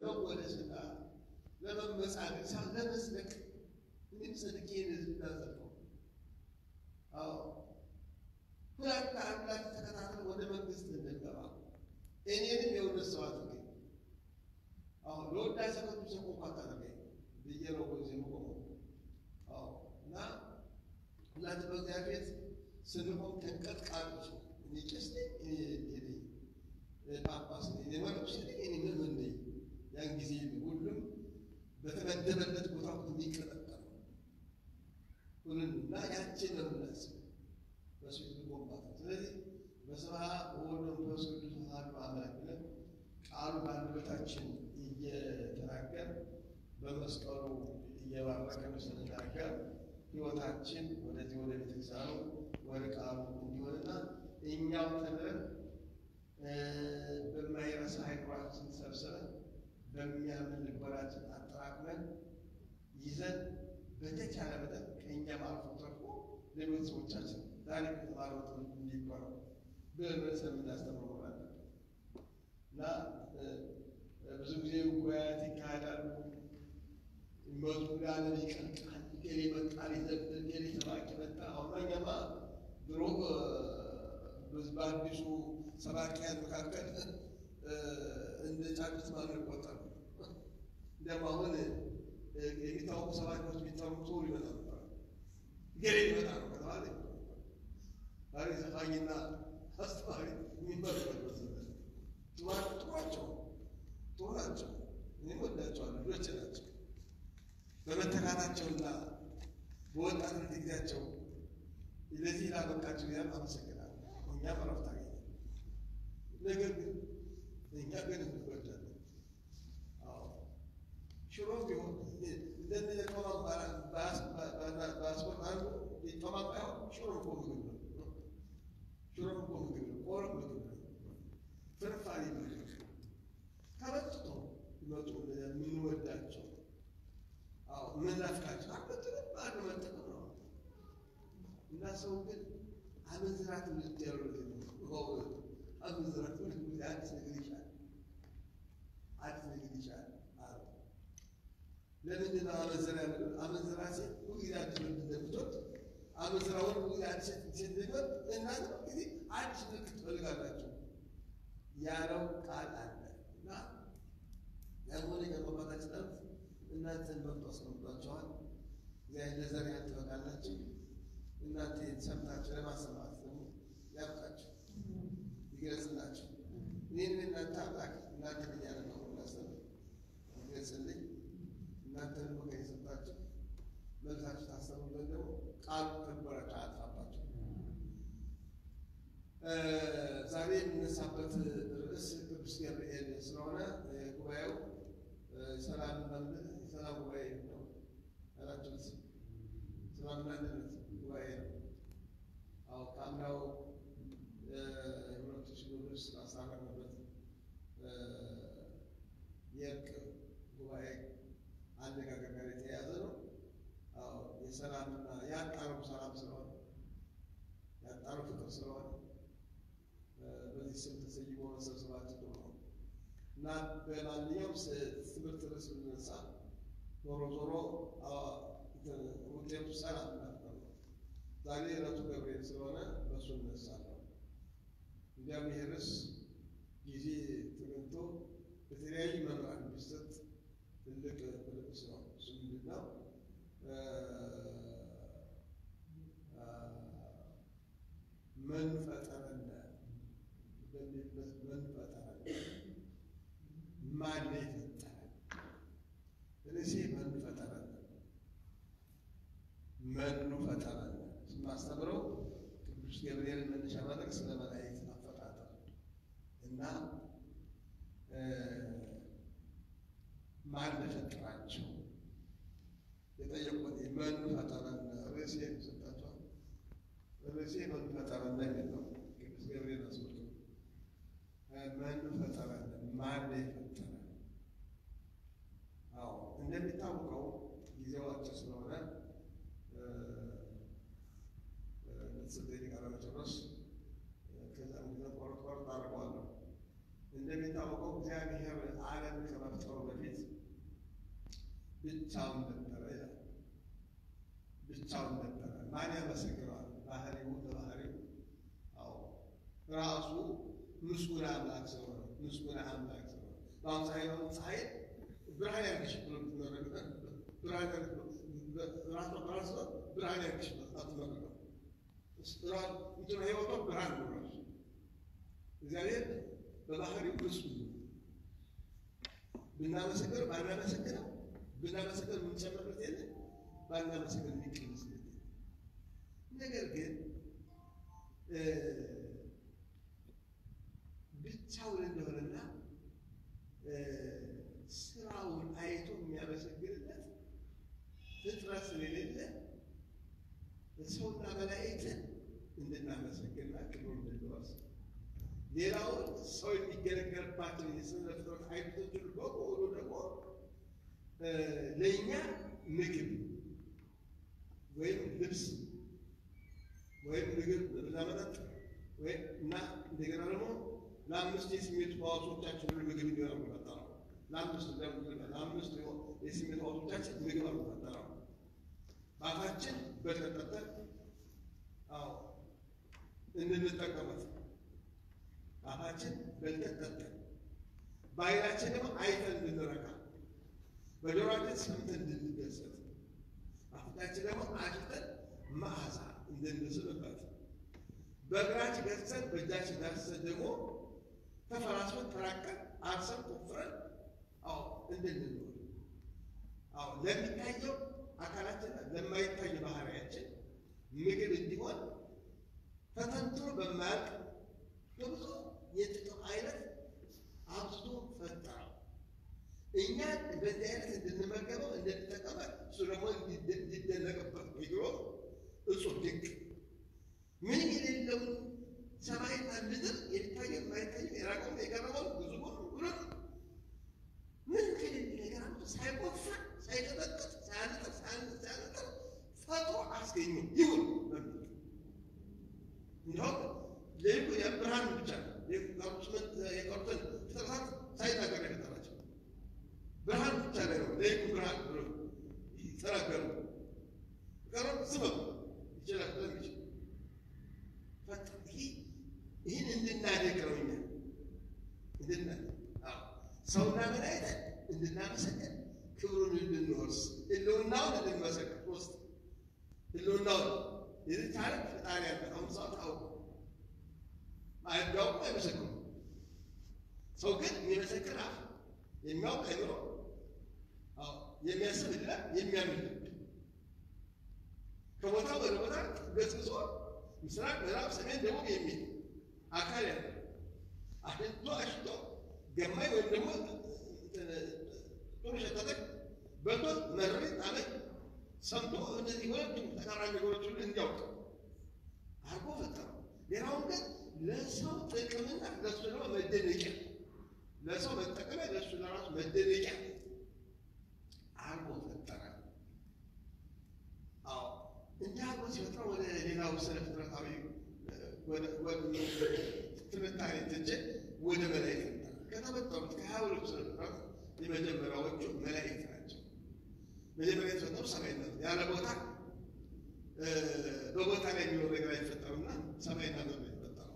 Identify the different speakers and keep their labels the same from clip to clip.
Speaker 1: ለመወደስና ለመመጻደቅ ሳይሆን ለመጽደቅ እኔም ጽድቄ ህዝብ እናጸድቀው። አዎ ሁለት አምላክ ተከታተል ወደ መንግስት እንገባ እኔንም የእውነት ሰው አድርገኝ። አሁን ለወዳሴ ቅዱስ እንኳ ታደርገኝ ብዬ ነው ጊዜ ቆመው። አዎ እና ሁላችን በእግዚአብሔር ቤት ስንቆም ተንቀጥቃጮች ነው። እኔ ቄስ ነኝ፣ እኔ ነኝ ጳጳስ ነኝ፣ እኔ መነኩሴ ነኝ፣ እኔ ምዕመን ነኝ። ያን ጊዜ ሁሉም በተመደበለት ቦታ የሚቀጠቀጥ ነው። ሁሉም እና ያችን ነው የምናስበው በሱ ልቆምባት። ስለዚህ በስመ አብ ወወልድ ወመንፈስ ቅዱስ አሐዱ አምላክ ብለን ቃሉ በአንደበታችን እየተናገር በመስቀሉ እየባረከን ስንናገር ሕይወታችን ወደዚህ ወደ ቤተክርስቲያኑ ወደ ቃሉ እንዲሆንና እኛው ተምረን በማይረሳ አይምሯችን ሰብስበን በሚያምን ልቦናችን አጠራቅመን ይዘን በተቻለ መጠን ከእኛም አልፎ ተርፎ ሌሎች ሰዎቻችን ዛሬ ከተማሩት እንዲባሉ በእምነት የምናስተምር ሆናል እና ብዙ ጊዜ ጉባኤያት ይካሄዳሉ። መዝሙር ያለን ይቀልቃል። ገሌ መጣ ሊዘምር፣ ገሌ ሰባኪ መጣ። አሁን እኛማ ድሮ በአዲሱ ሰባኪያን መካከል እንደ ጫጩት ማለት ይቆጠሩ። እንዲያውም አሁን የሚታወቁ ሰባኪዎች የሚታወቁ ሰው ሊመጣ ነበር። ገሌ ሊመጣ ነው ከተባለ ዛሬ ዘፋኝና አስተማሪ የሚመረበት ጥሯቸው ጥሩ ናቸው። እኔም ወዳቸዋለሁ። ልጆች ናቸው። በመተካታቸውና በወጣትነት ጊዜያቸው ለዚህ ላበቃቸው ያ አመሰግናለሁ። እኛም እረፍት አገኘ። ነገር ግን እኛ ግን እንጎዳለን። ሽሮ ቢሆን እንደነ ጦማም ባስፖርት አንዱ ጦማም ባይሆን ሽሮ እኮ ምግብ ነው። ሽሮ እኮ ምግብ ነው። ቆሎ ምግብ ነው። ፍርፋሪ ምግብ ተበጥቶ ይመጡ የምንወዳቸው ምናፍቃቸው አበጥንም አንድ መጠቀም ነው እና ሰው ግን አመንዝራት ምልት ያሉት አመንዝራት ምልት አዲስ ነገር ይሻል አዲስ ነገር ይሻል አሉ። ለምንድን ነው አመንዝራ ያለ አመንዝራ ሴት ሁልጊዜ አዲስ ወንድ እንደምትወድ አመንዝራ ወንድ ሁልጊዜ አዲስ ሴት እንደሚወድ እናንተ ጊዜ አዲስ ምልክት ትፈልጋላችሁ ያለው ቃል አለ እና ያልሆነ የአባታችን ጠርፍ እናንተን መርጦ አስቀምጧቸዋል። እግዚአብሔር ለዘር ያህል ትበቃላችሁ። እናንተ ሰምታችሁ ለማሰማት ደግሞ ያብቃችሁ፣ ይግለጽላችሁ። እኔን እናንተ አምላክ እናንተ እያለ ነው እናስተምር ይገልጽልኝ። እናንተን በቀ የሰጣችሁ መልሳችሁ ታስተምሩ ዘንድ ደግሞ ቃሉ ተግባራችሁ አያጥፋባችሁ። ዛሬ የምነሳበት ርዕስ ቅዱስ ገብርኤል ስለሆነ ጉባኤው ሰላም መምልህ የሰላም ጉባኤ ነው ያላችሁት። ሰላምና አንድነት ጉባኤ ነው። አዎ ከአምናው የሁለቱ ሲኖዶስ አሳረፍንበት የእርቅ ጉባኤ አነጋገር ጋር የተያያዘ ነው። አዎ የሰላምና ያጣሩ ሰላም ስለሆነ ያጣሩ ፍቅር ስለሆነ በዚህ ስም ተሰይሞ መሰብሰባችን ጥሩ ነው እና በማንኛውም ትምህርት ርዕስ ብንነሳ ዞሮ ዞሮ ውጤቱ ሰላም ነው። ዛሬ ዕለቱ ገብርኤል ስለሆነ በእሱ እነሳለሁ። እንዲያም ይህ ርዕስ ጊዜ ተገኝቶ በተለያዩ መምህራን ቢሰጥ ትልቅ ርዕስ ነው። እሱ ምንድን ነው? ምን ፈጠረነ በሚልበት ምን ፈጠረነ ማን የፈጠረን? ርዕሴ መኑ ፈጠረን መኑ ፈጠረን ስማስተምረው ቅዱስ ገብርኤልን መነሻ ማድረግ ስለ መላእክት አፈጣጠር እና ማን ፈጠራቸው የጠየቁት መኑ ፈጠረን ርዕሴ ሰጣቸዋል። ርዕሴ መኑ ፈጠረን የሚል ነው። ቅዱስ ገብርኤል አስመልክቶ መኑ ፈጠረን ማን የፈጠረን? አዎ እንደሚታወቀው ጊዜው አጭር ስለሆነ ስልጤ ቃለ መጨረስ ከዛም ጊዜ ቆርጥ ቆርጥ አድርገዋለሁ። እንደሚታወቀው እግዚአብሔር ዓለም ከመፍጠሩ በፊት ብቻውን ነበረ ይላል። ብቻውን ነበረ። ማን ያመሰግነዋል? ባህሪው ለባህሪው አዎ ራሱ ምስጉን አምላክ ስለሆነ ምስጉን አምላክ ስለሆነ በአሁኑ ሳይሆን ፀሐይ ብርሃን ያርግሽ ብሎ ብርሃን ራሷ በራሷ ብርሃን ያርግሽ አትመርቀው እንትኑ ህይወቷ ብርሃን ነው ራሱ እግዚአብሔር በባህሪው ምስጉን ነው። ብናመሰግነው ባናመሰግነው ብናመሰግነው የምንጨምርበት የለ ባናመሰግነው የሚቀንስበት የለ። ነገር ግን ብቻውን እንደሆነና ስራውን አይቶ የሚያመሰግንለት ፍጥረት ስለሌለ ሰውና መላእክትን እንድናመሰግንና ክብሩን እንድንወርስ ሌላውን ሰው የሚገለገልባቸው የስነ ፍጥረት አይነቶችን በሙሉ ደግሞ ለእኛ ምግብ ወይም ልብስ ወይም ምግብ ለመጠጥ ወይም እና እንደገና ደግሞ ለአምስት የስሜት ሕዋሶቻችን ሁሉ ምግብ እንዲሆን የሚፈጠረው ለአምስት ለአምስት የስሜት ሕዋሶቻችን ምግብ ነው የሚፈጠረው። በአፋችን በተጠጠን አዎ እንድንጠቀመት አፋችን በልተን ጠጥተን በዓይናችን ደግሞ አይተን እንድንረካ በጆሮአችን ሰምተን እንድንደሰት በአፍንጫችን ደግሞ አሽተን መዓዛ እንድንስብበት በእግራችን ገዝተን በእጃችን ዳስሰን ደግሞ ተፈራስመን ተራቀን አርሰን ቆፍረን አዎ እንድንኖር አዎ ለሚታየው አካላችን ለማይታየው ባህሪያችን ምግብ እንዲሆን ተተንትኖ በማያልቅ በብዙ የጥቅም አይነት አብዝቶ ፈጠረው። እኛ በዚህ አይነት እንድንመገበው እንድንጠቀመ እሱ ደግሞ እንዲደነቅበት ብሎ እጹብ ድንቅ ምንም የሌለውን ሰማይና ምድር የሚታየው የማይታየው የራቀውን የቀረበውን ብዙውን ሁሉን ምን ከሌለ ነገር አምጥቶ ሳይቆፍር ሳይቀጠቅጥ ሳያነጥር ሳያነጥር ፈጥሮ አስገኘ። ይሁን በሚል እንዲሁም ለይኩ የብርሃን ብቻ የቀሩትን ፍጥረታት ሳይናገር የፈጠራቸው ብርሃን ብቻ ላይ ነው። ለይኩ ብርሃን ብሎ ተናገሩ። ቀረብ ስበብ ይችላል ስለሚችል ፈጥ ይህን እንድናደግ ነው እኛ እንድናደግ ሰውና መላእክት እንድናመሰግን ክብሩን እንድንወርስ ህልውናውን እንድንመሰክር ሶስት ህልውናውን የዚህ ታሪክ ፈጣሪ ያለ አሁን ሰው ታውቁ አያውቁ አይመሰክሩ ሰው ግን የሚመሰክር አፍ የሚያውቅ አይምሮ የሚያስብ እድላ የሚያምን ልብ ከቦታ ወደ ቦታ ገስግሶ ምስራቅ፣ ምዕራብ፣ ሰሜን፣ ደቡብ የሚል አካል ያለ አሽቶ አሽቶ ገማኝ ወይም ደግሞ ጥሩ ሸቀጠቅ በልቶ መረሪ ጣመኝ ሰምቶ እነዚህ ሁለቱም ተቃራኒ ነገሮች ሁሉ እንዲያውቅ አርጎ ፈጠረው። ሌላውን ግን ለሰው ጥቅምና ለሱ ደግሞ መደነቂያ ለሰው መጠቀሚያ ለሱ ለራሱ መደነቂያ አርጎ ፈጠረ። አዎ እንዲህ አርጎ ሲፈጥረው ወደ ሌላው ስነ ፍጥረታዊ ትንታኔ ትቼ ወደ መላእክት ከተፈጠሩት ከሀያ ሁለቱ ስነ ፍጥረት የመጀመሪያዎቹ መላእክት ናቸው። መጀመሪያ የተፈጠሩ ሰማይና ያለ ቦታ በቦታ ላይ የሚኖር ነገር አይፈጠሩና ሰማይና ምድር የተፈጠረው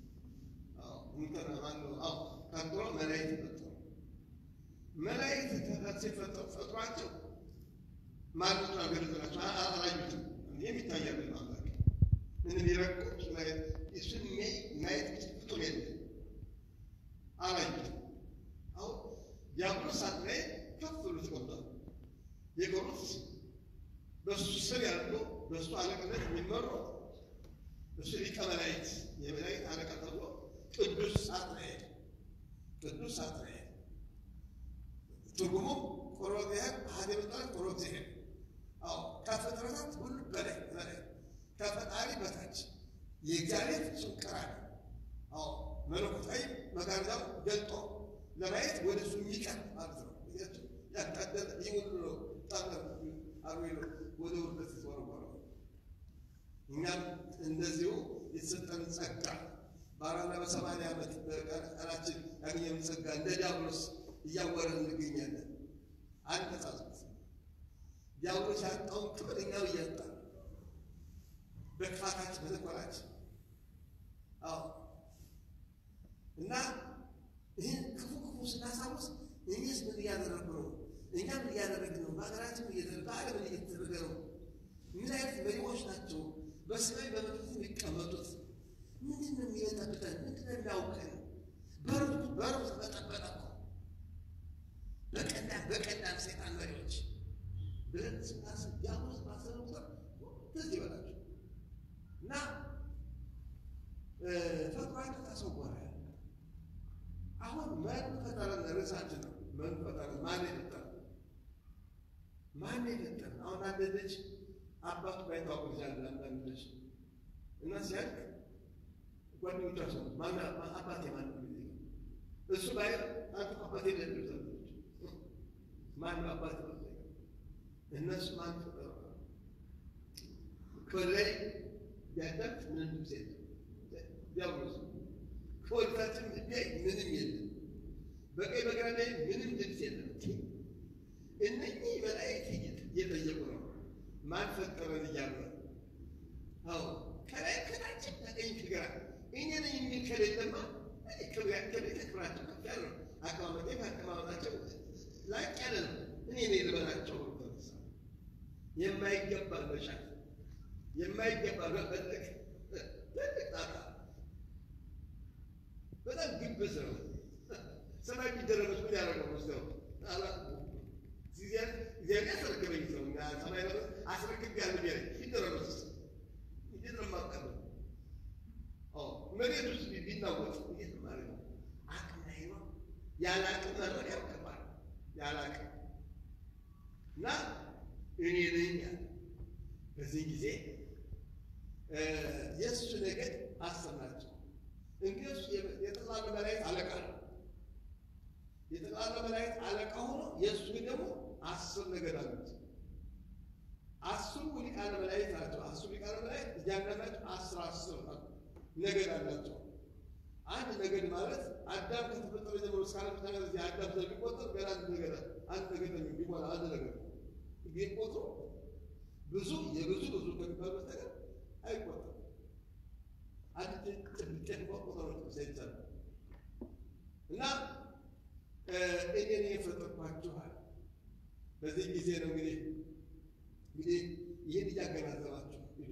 Speaker 1: ቀጥሎ መላእክት ተፈጠሩ። መላእክት ሲፈጠሩ ፈጥሯቸው ማለቱን አገለጥላቸው አላዩትም። የሚታይ አይደለም አምላክ እንዲረቁ እሱን ማየት ፍጡር የለም አላዩትም። አሁን ዲያብሎስ እሳት ላይ ከፍ ብሎ ተቀምጧል። የቀሩት በእሱ ስር ያሉ በእሱ አለቅነት የሚመሩ እሱ ሊቀ መላእክት የመላእክት አለቃ ተብሎ ቅዱስ ሳጥናኤል ቅዱስ ሳጥናኤል ትርጉሙ ቆሮግዚያን አሐደ ምጣን ቆሮግዚያን አዎ ከፍጥረታት ሁሉ በላይ በላይ ከፈጣሪ በታች የእግዚአብሔር ጭንቅራን አዎ መለኮታዊ መጋረጃው ገልጦ ለማየት ወደ እሱ የሚቀር ማለት ነው። ያቃደለ ይህ ሁሉ ነው ጣለ አርዌሎ ወደ ውርደት የተወረወረው። እኛም እንደዚሁ የተሰጠን ጸጋ በአራና በሰማንያ ዓመት በቀናችን ያገኘነው ጸጋ እንደ ዲያብሎስ እያወረን እንገኛለን። አንነጻጽት ዲያብሎስ ያጣውን ክብር እኛው እያጣ በክፋታችን በተንኮላችን አዎ እና ይህን ክፉ ክፉ ስናሳውስ እኔስ ምን እያደረግኩ ነው? እኛ ምን እያደረግን ነው? በሀገራችን እየተደረገ በዓለም እየተደረገ ነው? ምን አይነት መሪዎች ናቸው በሰማይ በመቅደስ የሚቀመጡት? ምንድን ነው የሚጠብቀን? ምንድን ነው የሚያውቀን? በሩ በሩ ተበጠበጠ እኮ በቀላም በቀላም ሰይጣን መሪዎች ብለን ስናስብ ዲያብሎስ ባሰበ ቁጥር ትዝ ይበላችሁ እና ፈጥሯቸው ተሰወረ። አሁን ማን ፈጠረን? ርዕሳችን ነው። ማን ፈጠረን? ማን የፈጠረን? ማን የፈጠረን? አሁን አንድ ልጅ አባቱ ባይታወቅ ይችላል። አንዳንድ ልጅ እና ሲያልቅ ጓደኞቿ ሰው ማን አባቴ ማን ነው? እሱ ላይ አንተ አባቴ ለሚሉት ማን አባት ነው? እነሱ ማን ፈጠረ? ከላይ ያዳት ምንም ድምፅ የለም። ዲያብሎስ ከወልታችን ላይ ምንም የለም። በቀኝ በግራ ላይ ምንም ድምፅ የለም። እነኚህ መላእክት እየጠየቁ ነው ማን ፈጠረን እያሉ ነው። አዎ ከላይ ከታችን ከቀኝ ከግራ እኔ ነኝ የሚል ከሌለማ ክብራቸው ክብራቸው ከፍ ያለ ነው። አቀማመጤ አቀማመጣቸው ላቅ ያለ ነው። እኔ ነኝ ልበላቸው ተነሳ የማይገባ መሻት የማይገባ መፈለግ ትልቅ ጣጣ በጣም ግብዝ ነው። ሰማይ ቢደረመች ምን ያደረገው መስለው እግዚአብሔር ያስረክበኝ ሰው ሰማይ ነ አስረክብ ያለ ቢያ ቢደረመስ እንዴት ነው የማቀበው? መሬት ውስጥ ቢናወጥ እንዴት ነው ማለት ነው? አቅም ላይ ነው። ያለ አቅም መኖር ያውቅባል። ያለ አቅም እና እኔ ነኝ ያለ በዚህ ጊዜ የእሱ ነገድ አስር ናቸው። እንግዲህ እሱ የጠቅላላ መላእክት አለቃ ነው። የጠቅላላ መላእክት አለቃ ሆኖ የእሱ ደግሞ አስር ነገድ አሉት። አስሩ ሊቃነ መላእክት ናቸው። አስሩ ሊቃነ መላእክት እያንዳንዳቸው አስር አስር ነገድ አላቸው። አንድ ነገድ ማለት አዳም ከተፈጠረ ጀምሮ እስከ ዓለም ፍጻሜ ድረስ የአዳም ዘር ቢቆጠር ገና አንድ ነገድ አንድ ነገድ ነው ቢሞላ አንድ ነገድ ቢቆጥሩ ብዙ የብዙ ብዙ ከሚባሉ በስተቀር አይቆጠርም። አንድ ጥብቅ ቁጥሮች ሳይቻል እና እኔ ነኝ የፈጠርኳችኋል። በዚህ ጊዜ ነው እንግዲህ እንግዲህ ይህን እያገናዘባችሁ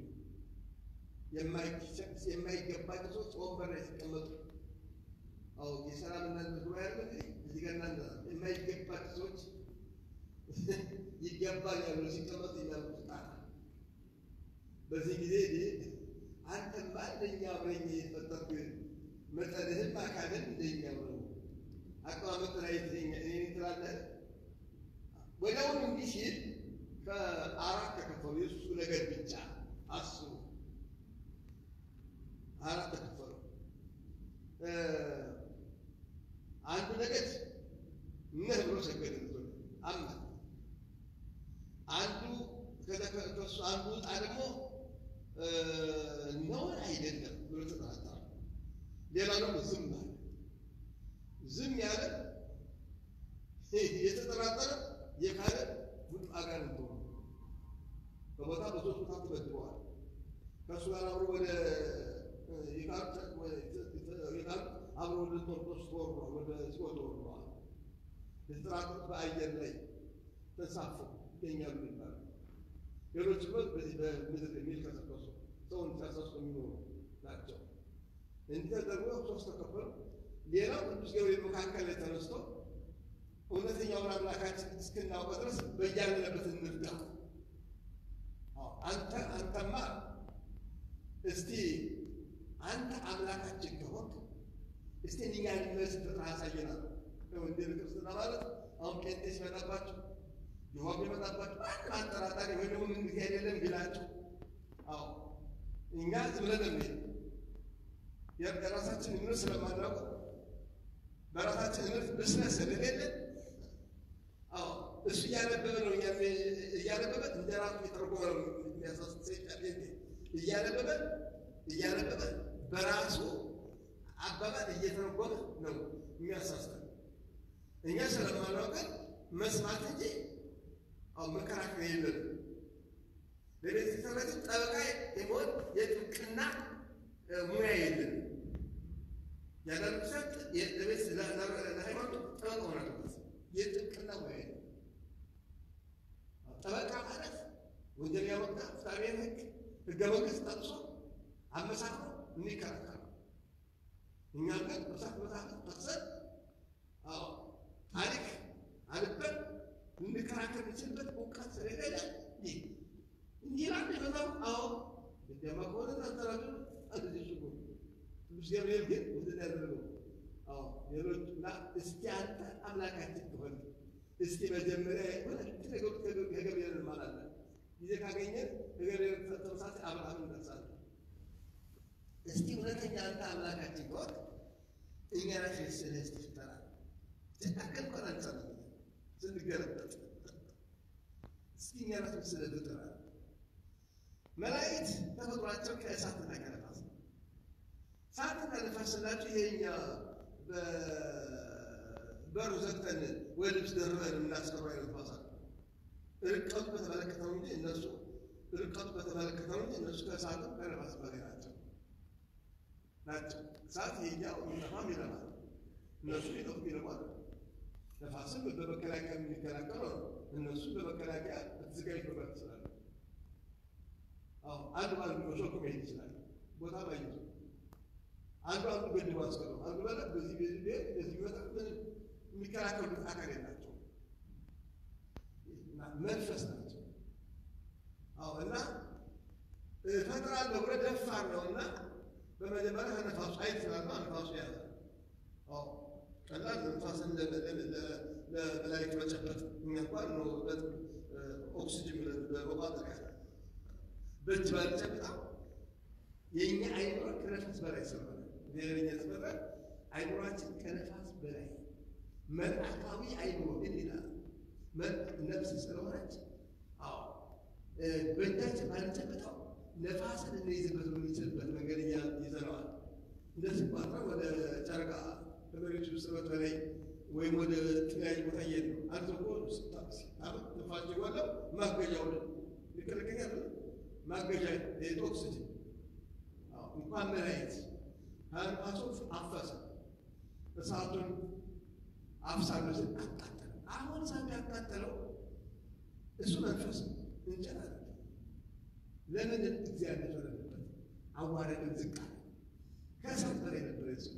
Speaker 1: የማይገባቸው ሰዎች ወንበር ላይ ሲቀመጡ አዎ የሰላምና ጉባኤ ያለ እዚህ ጋር እናንተ የማይገባቸው ሰዎች ይገባኛል ብሎ ሲቀመጡ የሚያሉት ጣጣ በዚህ ጊዜ አንተማ እንደኛ አብረኝ የፈጠርኩ መጠንህም አካልን እንደኛ ነው አቀማመጥ ላይ እኔ ትላለህ። ወዲያውኑ እንዲህ ሲል ከአራት ተከፈሉ። የእሱ ነገድ ብቻ አስሩ አራት ተከፈሉ። አንዱ ነገድ ነህ ብሎ ሰገደ አማ አንዱ ከሱ አንዱ ዕጣ ደግሞ ነውን አይደለም ብሎ ተጠራጠረ። ሌላው ደግሞ ዝም አለ። ዝም ያለ የተጠራጠረ የካለ ሁሉም አጋንንት ሆኑ። በቦታ በሶስት ቦታ ተመድበዋል። ከእሱ ጋር አብሮ ወደ የካሉት አብሮ ወደ ጦርጦስ ተወርሯል። ወደ ሲኦል ተወርሯል። የተጠራጠሩት በአየር ላይ ተንሳፈው ይገኛሉ ይባላል። ሌሎች በዚህ በምድር የሚልከሰከሱ ሰውን ሲያሳሱ የሚኖሩ ናቸው። እንዲህ ተደርጎ ሶስት ተከፈሉ። ሌላው ቅዱስ ገብርኤል መካከል ላይ ተነስቶ እውነተኛውን አምላካችን እስክናውቀ ድረስ በያለንበት እንርዳ። አንተ አንተማ እስቲ አንተ አምላካችን ከሆንክ እስቲ እኛ የሚመስል አሳየናል። ወንጌል ክርስትና ማለት አሁን ጴንጤ ሲመጣባቸው ይሆን የመጣባቸው አንድ አጠራጣሪ ወይ ደግሞ ምን ጊዜ አይደለም ቢላቸው፣ አዎ እኛ ዝም ብለን እንሄድ የራሳችን እምነት ስለማናውቅ በራሳችን እምነት ብስነት ስለሌለን፣ አዎ እሱ እያነበበ ነው እያነበበ እንደ ራሱ የተረጎመ ነው የሚያሳስብ ሰይጣን እያነበበ እያነበበ በራሱ አባባል እየተረጎመ ነው የሚያሳስበን። እኛ ስለማናውቀን መስማት እንጂ አሁን መከራከሪያ የለንም። ለቤተሰባችን ጠበቃ የመሆን የጥብቅና ሙያ የለንም። ያንዳንዱ ሰት ለሃይማኖቱ ጠበቃ ሆነ የጥብቅና ሙያ የለም። ጠበቃ ማለት ወንጀል ያወጣ ፍትሐብሔር ሕግ ሕገ መንግስት ጠቅሶ አመሳክሮ የሚከራከር እኛ ግን መጽሐፍ መጽሐፍ ጠቅሰን አዎ ታሪክ አንበን ልንከራከር የምንችልበት እውቀት ስለሌለ ይህ እንዲህ ላለ በጣም አዎ ደማ ከሆነ ታንተራቱ አንድ ሽጉ ቅዱስ ገብርኤል ግን ምንድን ያደረገው? አዎ ሌሎች እና እስኪ አንተ አምላካችን ከሆነ እስኪ መጀመሪያ የሆነ ነገሩ ከገብርኤል እንማራለን። ጊዜ ካገኘን ከገብርኤል ተመሳሳይ አብርሃም እንደርሳለን። እስቲ እውነተኛ አንተ አምላካችን ከሆነ እኛ ራሽ ስልህ እስቲ ፍጠራ ትክክል እንኳን አንቻለም ስንገለበጥ እስቲ እኛ ራሽ ስልህ ፍጠራ መላእክት ተፈጥሯቸው ከእሳትና ከነፋስ ነው። እሳትና ነፋስ ስላቸው ይሄኛ በሩ ዘግተን ወይ ልብስ ደርበን የምናስቀረው አይነት ነፋስ አለ። ርቀቱ በተመለከተው እንጂ እነሱ ርቀቱ በተመለከተው እንጂ እነሱ ከእሳትም ከነፋስ በላይ ናቸው ናቸው። እሳት ይሄኛው የሚጠፋም ይለማል፣ እነሱ ሊጠፉ ይለማል። ነፋስም በመከላከያ የሚከላከለው ነው። እነሱ በመከላከያ ተዘጋጅቶ መብራት ይችላሉ። አንዱ አንዱ ሾልኮ መሄድ ይችላል። ቦታ ባይዙ አንዱ አንዱ ገድቦ አስቀረው አንዱ በላ በዚህ በዚህ ቤት በዚህ ይወጣ ምን የሚከላከሉት አካል የላቸው መንፈስ ናቸው። አዎ እና እፈጥራለሁ ብሎ ደፋር ነው እና በመጀመሪያ ከነፋሱ አይት ስላለ ነፋሱ ያዘ። አዎ ቀላል ነፋስን ለመላእክት መጨበጥ እኛ እንኳን ነው ኦክሲጅን በመቋጠር ያለ በእጅ ባልጨብጣው የእኛ አይምሮ ከነፋስ በላይ ስለሆነ ብሔረኛ ስለሆነ አይምሯችን ከነፋስ በላይ መልአካዊ አይምሮ ግን ይላል ነፍስ ስለሆነች፣ አዎ በእጃችን ባልጨብጠው ነፋስን እንይዝበት በምንችልበት መንገድ ይዘነዋል። እንደዚህ ቋጥረ ወደ ጨረቃ ከመሬቱ ስበት በላይ ወይም ወደ ተለያዩ ቦታ እየሄድ ነው። አንድ ሰው ሲታመም ነፋስ የጎለው ማገጃው ልክልክኛ ማገጃ ኦክስጅን እንኳን መላየት ከንፋሱ አፈሰ እሳቱን አፍሳለሁ አቃጠለ። አሁን እሳት ያቃጠለው እሱ መንፈስ እንጨት አለ። ለምን እግዚአብሔር ፈረደበት? አዋረድን፣ ዝቅ አለ። ከእሳት በላይ ነበረ ሱ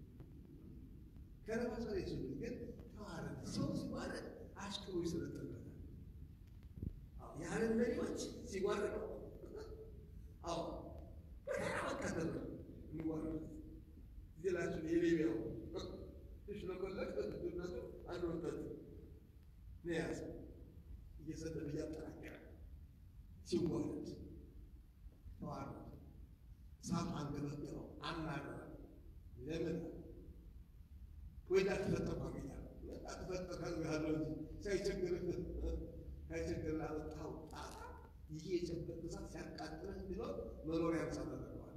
Speaker 1: ከነፋስ በላይ ሱ ግን ተዋረደ። ሰው ሲዋረድ አሽክሮ ይሰለጥንበታል። የዓለም መሪዎች ሲዋረዱ አዎ በተራ መቀጠል ነው የሚዋረዱት። እዚህ ላችሁ የሌቢያው ሽለቆለቅ በትነቱ አንድ ወጣት ነው ያዘ እየሰደበ እያጠናከረ ሲዋረድ ተዋረዱ። እሳቱ አንገበገበው፣ አናረረ። ለምን ወይ እንዳትፈጠር ኮሚኛ እንዳትፈጠር ያለው እንጂ ሳይቸግርህ ሳይቸግር ላመጣው ጣጣ ይሄ የጨበጥ እሳት ሲያቃጥልህ ቢኖር መኖሪያ እሳት አደርገዋል።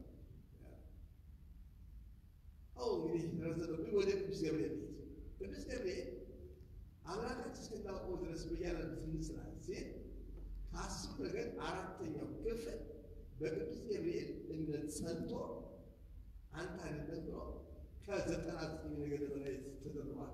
Speaker 1: አሁ እንግዲህ ረዘነብኝ ወደ ቅዱስ ገብርኤል ቤት ቅዱስ ገብርኤል አምላካችን እስክናውቀው ድረስ በያለበት እንስላል ሲል ከአስሩ ነገር አራተኛው ክፍል በቅዱስ ገብርኤል እምነት ጸንቶ አንተ አይደለም ብሎ ከዘጠና ዘጠኝ ነገር በላይ ተደርጓል።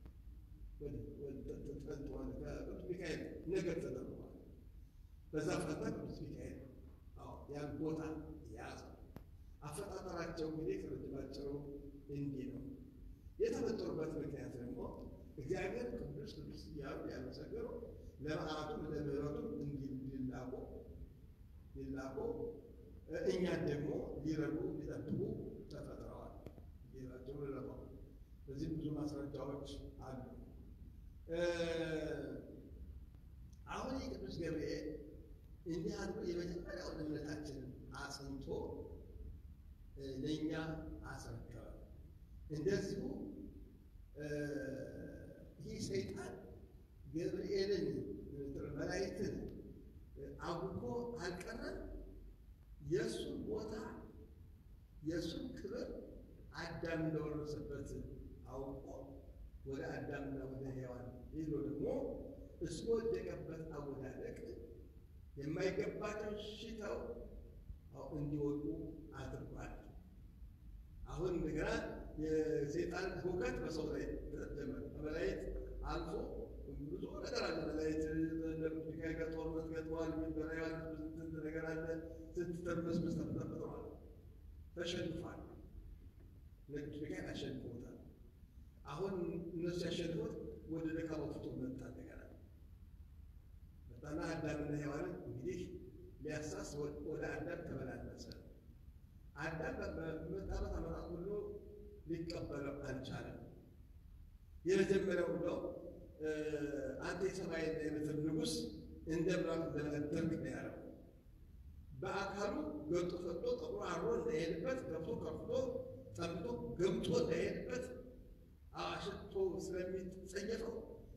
Speaker 1: ጠንተዋል ከቅዱስ ሚካኤል ነገር ተደርጓል። በዛ ፈንታ ቅዱስ ሚካኤል ያን ቦታ ያዘ። አፈጣጠራቸው እንግዲህ ከረጅማቸው እንዲህ ነው። የተፈጠሩበት ምክንያት ደግሞ እግዚአብሔር ቅዱስ ቅዱስ እያሉ ያመሰገሩ ለመዓቱም ለምሕረቱም እንዲላቁ ሊላቁ እኛን ደግሞ ሊረዱ ሊጠብቁ ተፈጥረዋል። ጌታቸው ልረባው በዚህ ብዙ ማስረጃዎች አሉ። አሁን የቅዱስ ገብርኤል እንዲህ አድርጎ የመጀመሪያውን እምነታችንን አጽንቶ ለእኛ አስረከበ። እንደዚሁ ይህ ሰይጣን ገብርኤልን መላእክትን አውቆ አልቀረም። የእሱን ቦታ የእሱን ክብር አዳም እንደወረሰበት አውቆ ወደ አዳምና ወደ ሔዋን ሄዶ ደግሞ እሱ ወደቀበት አወዳደቅ የማይገባቸው ሽተው እንዲወጡ አድርጓል። አሁን እንደገና የሰይጣን ሁከት በሰው ላይ ተጀመረ። በመላእክት አልፎ ብዙ ነገር አለ። መላእክት ሚካኤል ጋር ጦርነት ገጥመዋል። በላይ ስንት ነገር አለ። ስንት ተርመስመስ ተፈጥረዋል። ተሸንፏል። ቅዱስ ሚካኤል አሸንፎታል። አሁን እነሱ ያሸንፎት ወደ ደካማ ፍጡር መጣ። እንደገና መጣና አዳምና ሔዋንን እንግዲህ ሊያሳስ ወደ አዳም ተመላለሰ። አዳም በመጣበት ዓመታት ሁሉ ሊቀበለው አልቻለም። የመጀመሪያው ብለው አንተ የሰማይና የምድር ንጉሥ እንደ ምራቅ ለመደርግ ነው ያለው። በአካሉ ገልጦ ፈቅዶ ጠቁሮ አሮ እንዳይሄድበት ገብቶ ከፍቶ ጠምቶ ገብቶ እንዳይሄድበት አሽቶ ስለሚጸየፈው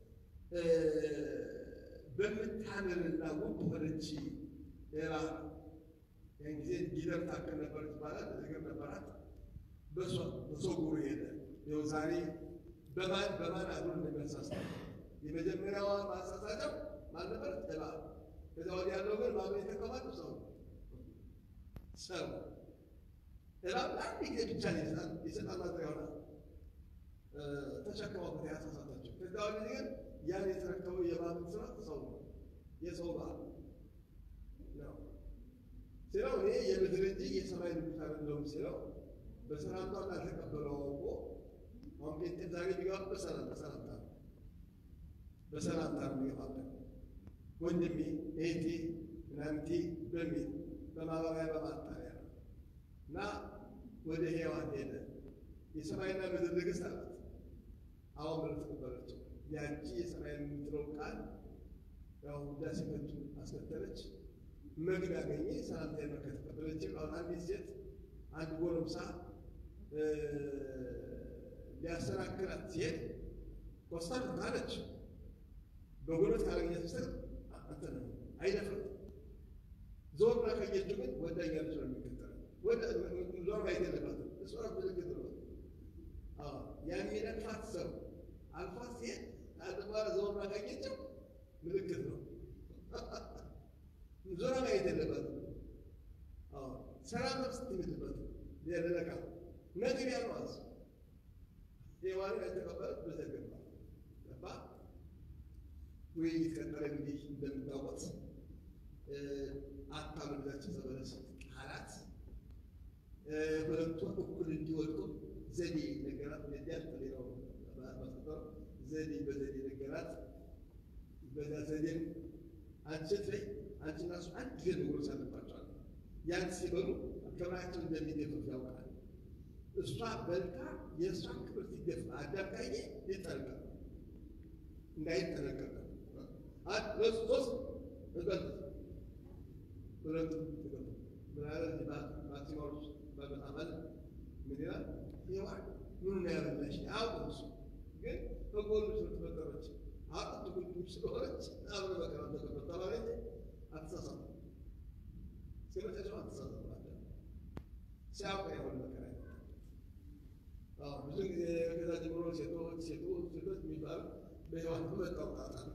Speaker 1: በምታምርና ውብ በሆነች እባብ ያን ጊዜ ጊደር ታክል ነበረች ይባላል። እግር ነበራት። በሰው ጉሩ ሄደ። ይኸው ዛሬ በማን በማን አብሮ እንደሚያሳሳ የመጀመሪያዋ ማሳሳቸው ማን ነበረች? እባብ። ከዛ ወዲያ ያለው ግን ማን የተቀማሉ ሰው ሰው እባብ አንድ ጊዜ ብቻ የሰጣን ማድሪያ ሆና ተሸክመው ያሳሳታቸው። ከዛ ወዲህ ግን ያን የተረከበው የእባብን ስራ ሰው ነው የሰው ባል ነው ሲለው እኔ የምድር እንጂ የሰማይ ንጉሥ አይደለሁም ሲለው በሰላምታ እንዳልተቀበለው አውቆ አሁን ጴንጤ ዛሬ የሚገባ በሰላም በሰላምታ ነው በሰላምታ ነው የሚገባበት ወንድሜ እህቴ ምናምንቴ በሚል በማባቢያ በማጣሪያ ነው እና ወደ ሔዋን ሄደ የሰማይና ምድር ንግሥት አላት አሁን ብለ ተቀበለችው ያቺ የሰማይ የምትለው ቃል ያው ውዳሴ ከንቱ አስከተለች መግቢያ አገኘ ሰላምታ መከ ተቀበለች አሁን አንዲት ሴት አንድ ጎረምሳ ሊያሰናክላት ሲሄድ ኮስታ ታለች በጉልበት ካላገኘት ምስል አንተነ አይደፍርም ዞር ብላ ካየችው ግን ወዳኛለች ነው የሚከተለው ዞር ማየት የለባትም እሷ ምልክት ነው የሚነቅፋት ሰው አልፋት ሲሄድ አጥባራ ዞር ብላ ካየችው ምልክት ነው ዞራ ማየት የለበትም ሰላም መስት የምትበት ያደረጋ ነገር ያሏዝ ሔዋን ያልተቀበለት በዚያ ገባ ገባ ውይይት ቀጠለ። እንግዲህ እንደምታውቁት አታምልላቸው ዘበለስ ቃላት ሁለቱ እኩል እንዲወድቁ ዘዴ ነገራት። እንዲያል ሌላው ማስጠጠር ዘዴ በዘዴ ነገራት። በዛ ዘዴም አንቺ ላይ አንቺና እሱ አንድ ጊዜ መጎረስ አለባቸዋል። ያን ሲበሉ ክብራቸው እንደሚደፍሩ ያውቃል። እሷ በልታ የእሷን ክብር ሲደፍ አዳም ካየ ይጠነቀቅ እንዳይጠነቀቅ ለሱ ሶስት እበል ሁለቱ ምናለት ማክሲማዎች በመጣመል ምን ይላል? ሔዋን ምኑ ነው ያበላሽ? አያውቅም እሱ ግን በጎኑ ስለተፈጠረች አጥንት ጉልጉል ስለሆነች አብረ መከራ ተቀበል ተባለ እንጂ አትሳሳት እስከመጨረሻው አትሳሳት ሲያውቅ የሆነ መከራ ብዙ ጊዜ ከዛ ጀምሮ ሴቶች ሴቶች ሴቶች የሚባሉ በሔዋን በመጣው ጣጣ ነው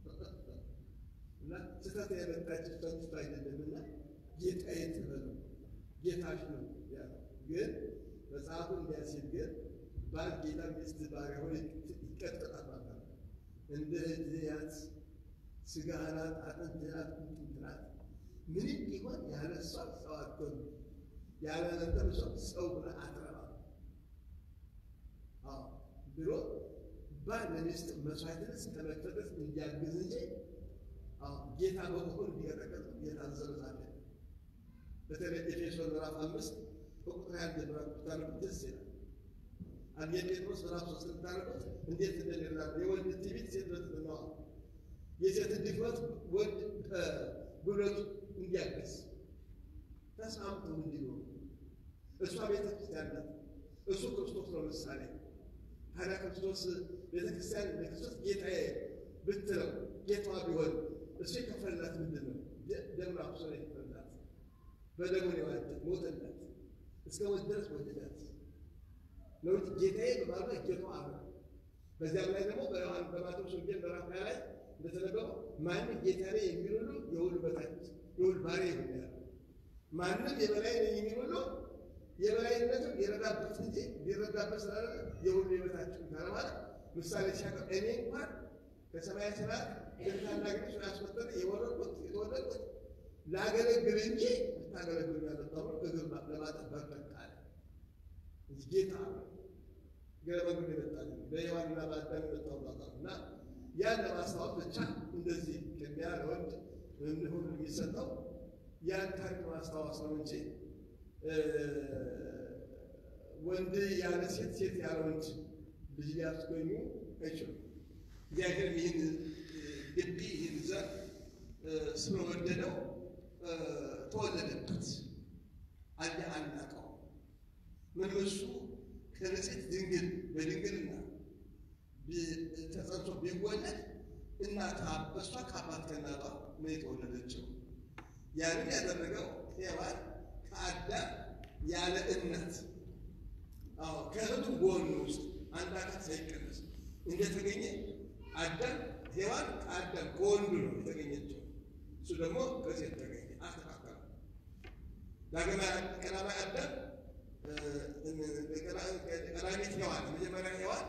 Speaker 1: እና ስህተት የመጣች ፈንስቶ አይደለምና ጌታዬ ትበሉ ጌታሽ ነው ያለው። ግን መጽሐፉ እንዲያ ሲል ግን ባል ጌታ ሚስት ባሪያ ሆነ ይቀጥላል ማለት ነው። እንደ እህትያት ስጋ ናት፣ አጥንት ናት፣ ቁንጥንት ናት። ምንም ቢሆን ያለ እሷ ሰው አትሆን፣ ያለ ነበር እሷ ሰው ብለህ አትረባም ብሎ ባል ለሚስት መስዋዕትነት እስከመክፈል እንዲያግዝ እንጂ ጌታ በመሆን እንዲቀጠቀጥ እየታዘዛለ በተለይ ኤፌሶን ምዕራፍ አምስት በቁጥር አንድ ምዕራፍ ብታነቡት ደስ ይላል። አንድ ጴጥሮስ ምዕራፍ ሶስት ብታነቡት እንዴት እንደሚራ የወንድ ትዕቢት ሴት በትትነዋ የሴት ድክመት ወንድ ጉልበቱ እንዲያገዝ ተስማምተው እንዲኖሩ እሷ ቤተ ክርስቲያን ናት፣ እሱ ክርስቶስ ነው ምሳሌ። ታዲያ ክርስቶስ ቤተ ክርስቲያን ለክርስቶስ ጌታዬ ብትለው ጌታዋ ቢሆን እሱ የከፈለላት ምንድን ነው? ደሙን አፍሶ ነው የከፈለላት። በደሙ ነው የዋጀት ሞተላት፣ እስከ ሞት ድረስ ወደዳት ነው ጌታዬ በማለት ጌታዋ አለ። በዚያም ላይ ደግሞ በዮሐን በማቴዎስ ወንጌል ምዕራፍ ሃያ ላይ እንደተነበበው ማንም ጌታ ነኝ የሚል ሁሉ የሁሉ በታች የሁሉ ባሪያ ይሁን ያለ ማንም የበላይ ነኝ የሚል ሁሉ የበላይነቱ የረዳበት እንጂ ሊረዳበት ስላለ የሁሉ የበታች ካለ ማለት ምሳሌ ሲያቀር እኔ እንኳን ከሰማያ ሰማያት ግርታና ግሽ ያስወጠነ የወረድኩት የተወለድኩት ላገለግል እንጂ ልታገለግሉ ያመጣው እግር ለማጠብ በርቀቅ አለ። ጌታ ገረመግብ የመጣል በሔዋንና በአዳም የመጣው ጣጣ እና ያን ለማስታወስ ብቻ እንደዚህ ቅድሚያ ለወንድ ሁሉ የሚሰጠው ያን ታሪክ ማስታወስ ነው እንጂ ወንድ ያለ ሴት ሴት ያለ ወንድ ልጅ ሊያስገኙ አይችሉም። እግዚአብሔር ይህን ግቢ ይህን ዘር ስለወደደው ተወለደበት። አለ አናቀው ምን እሱ ከንጽሕት ድንግል በድንግልና ተጸንቶ ቢወለድ እናት በሷ ከአባት ከእናቷ ነው የተወለደችው። ያንን ያደረገው ሔዋን ከአዳም ያለ እናት አዎ ከእህቱ ጎን ውስጥ አንድ አካል ሳይቀነስ እንደተገኘ አዳም ሔዋን ከአዳም ከወንዱ ነው የተገኘችው። እሱ ደግሞ ከሴት ተገኘ። አስተካከለ። ዳግማዊ ቀዳማዊ አዳም ቀዳሚት ሔዋን መጀመሪያ ሔዋን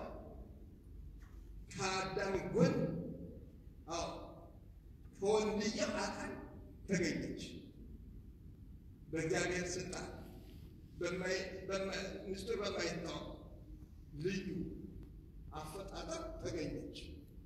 Speaker 1: ከአዳም ጎን አዎ ከወንድየው አካል ተገኘች። በእግዚአብሔር ስልጣን ምስጢር በማይታወቅ ልዩ አፈጣጠር ተገኘች።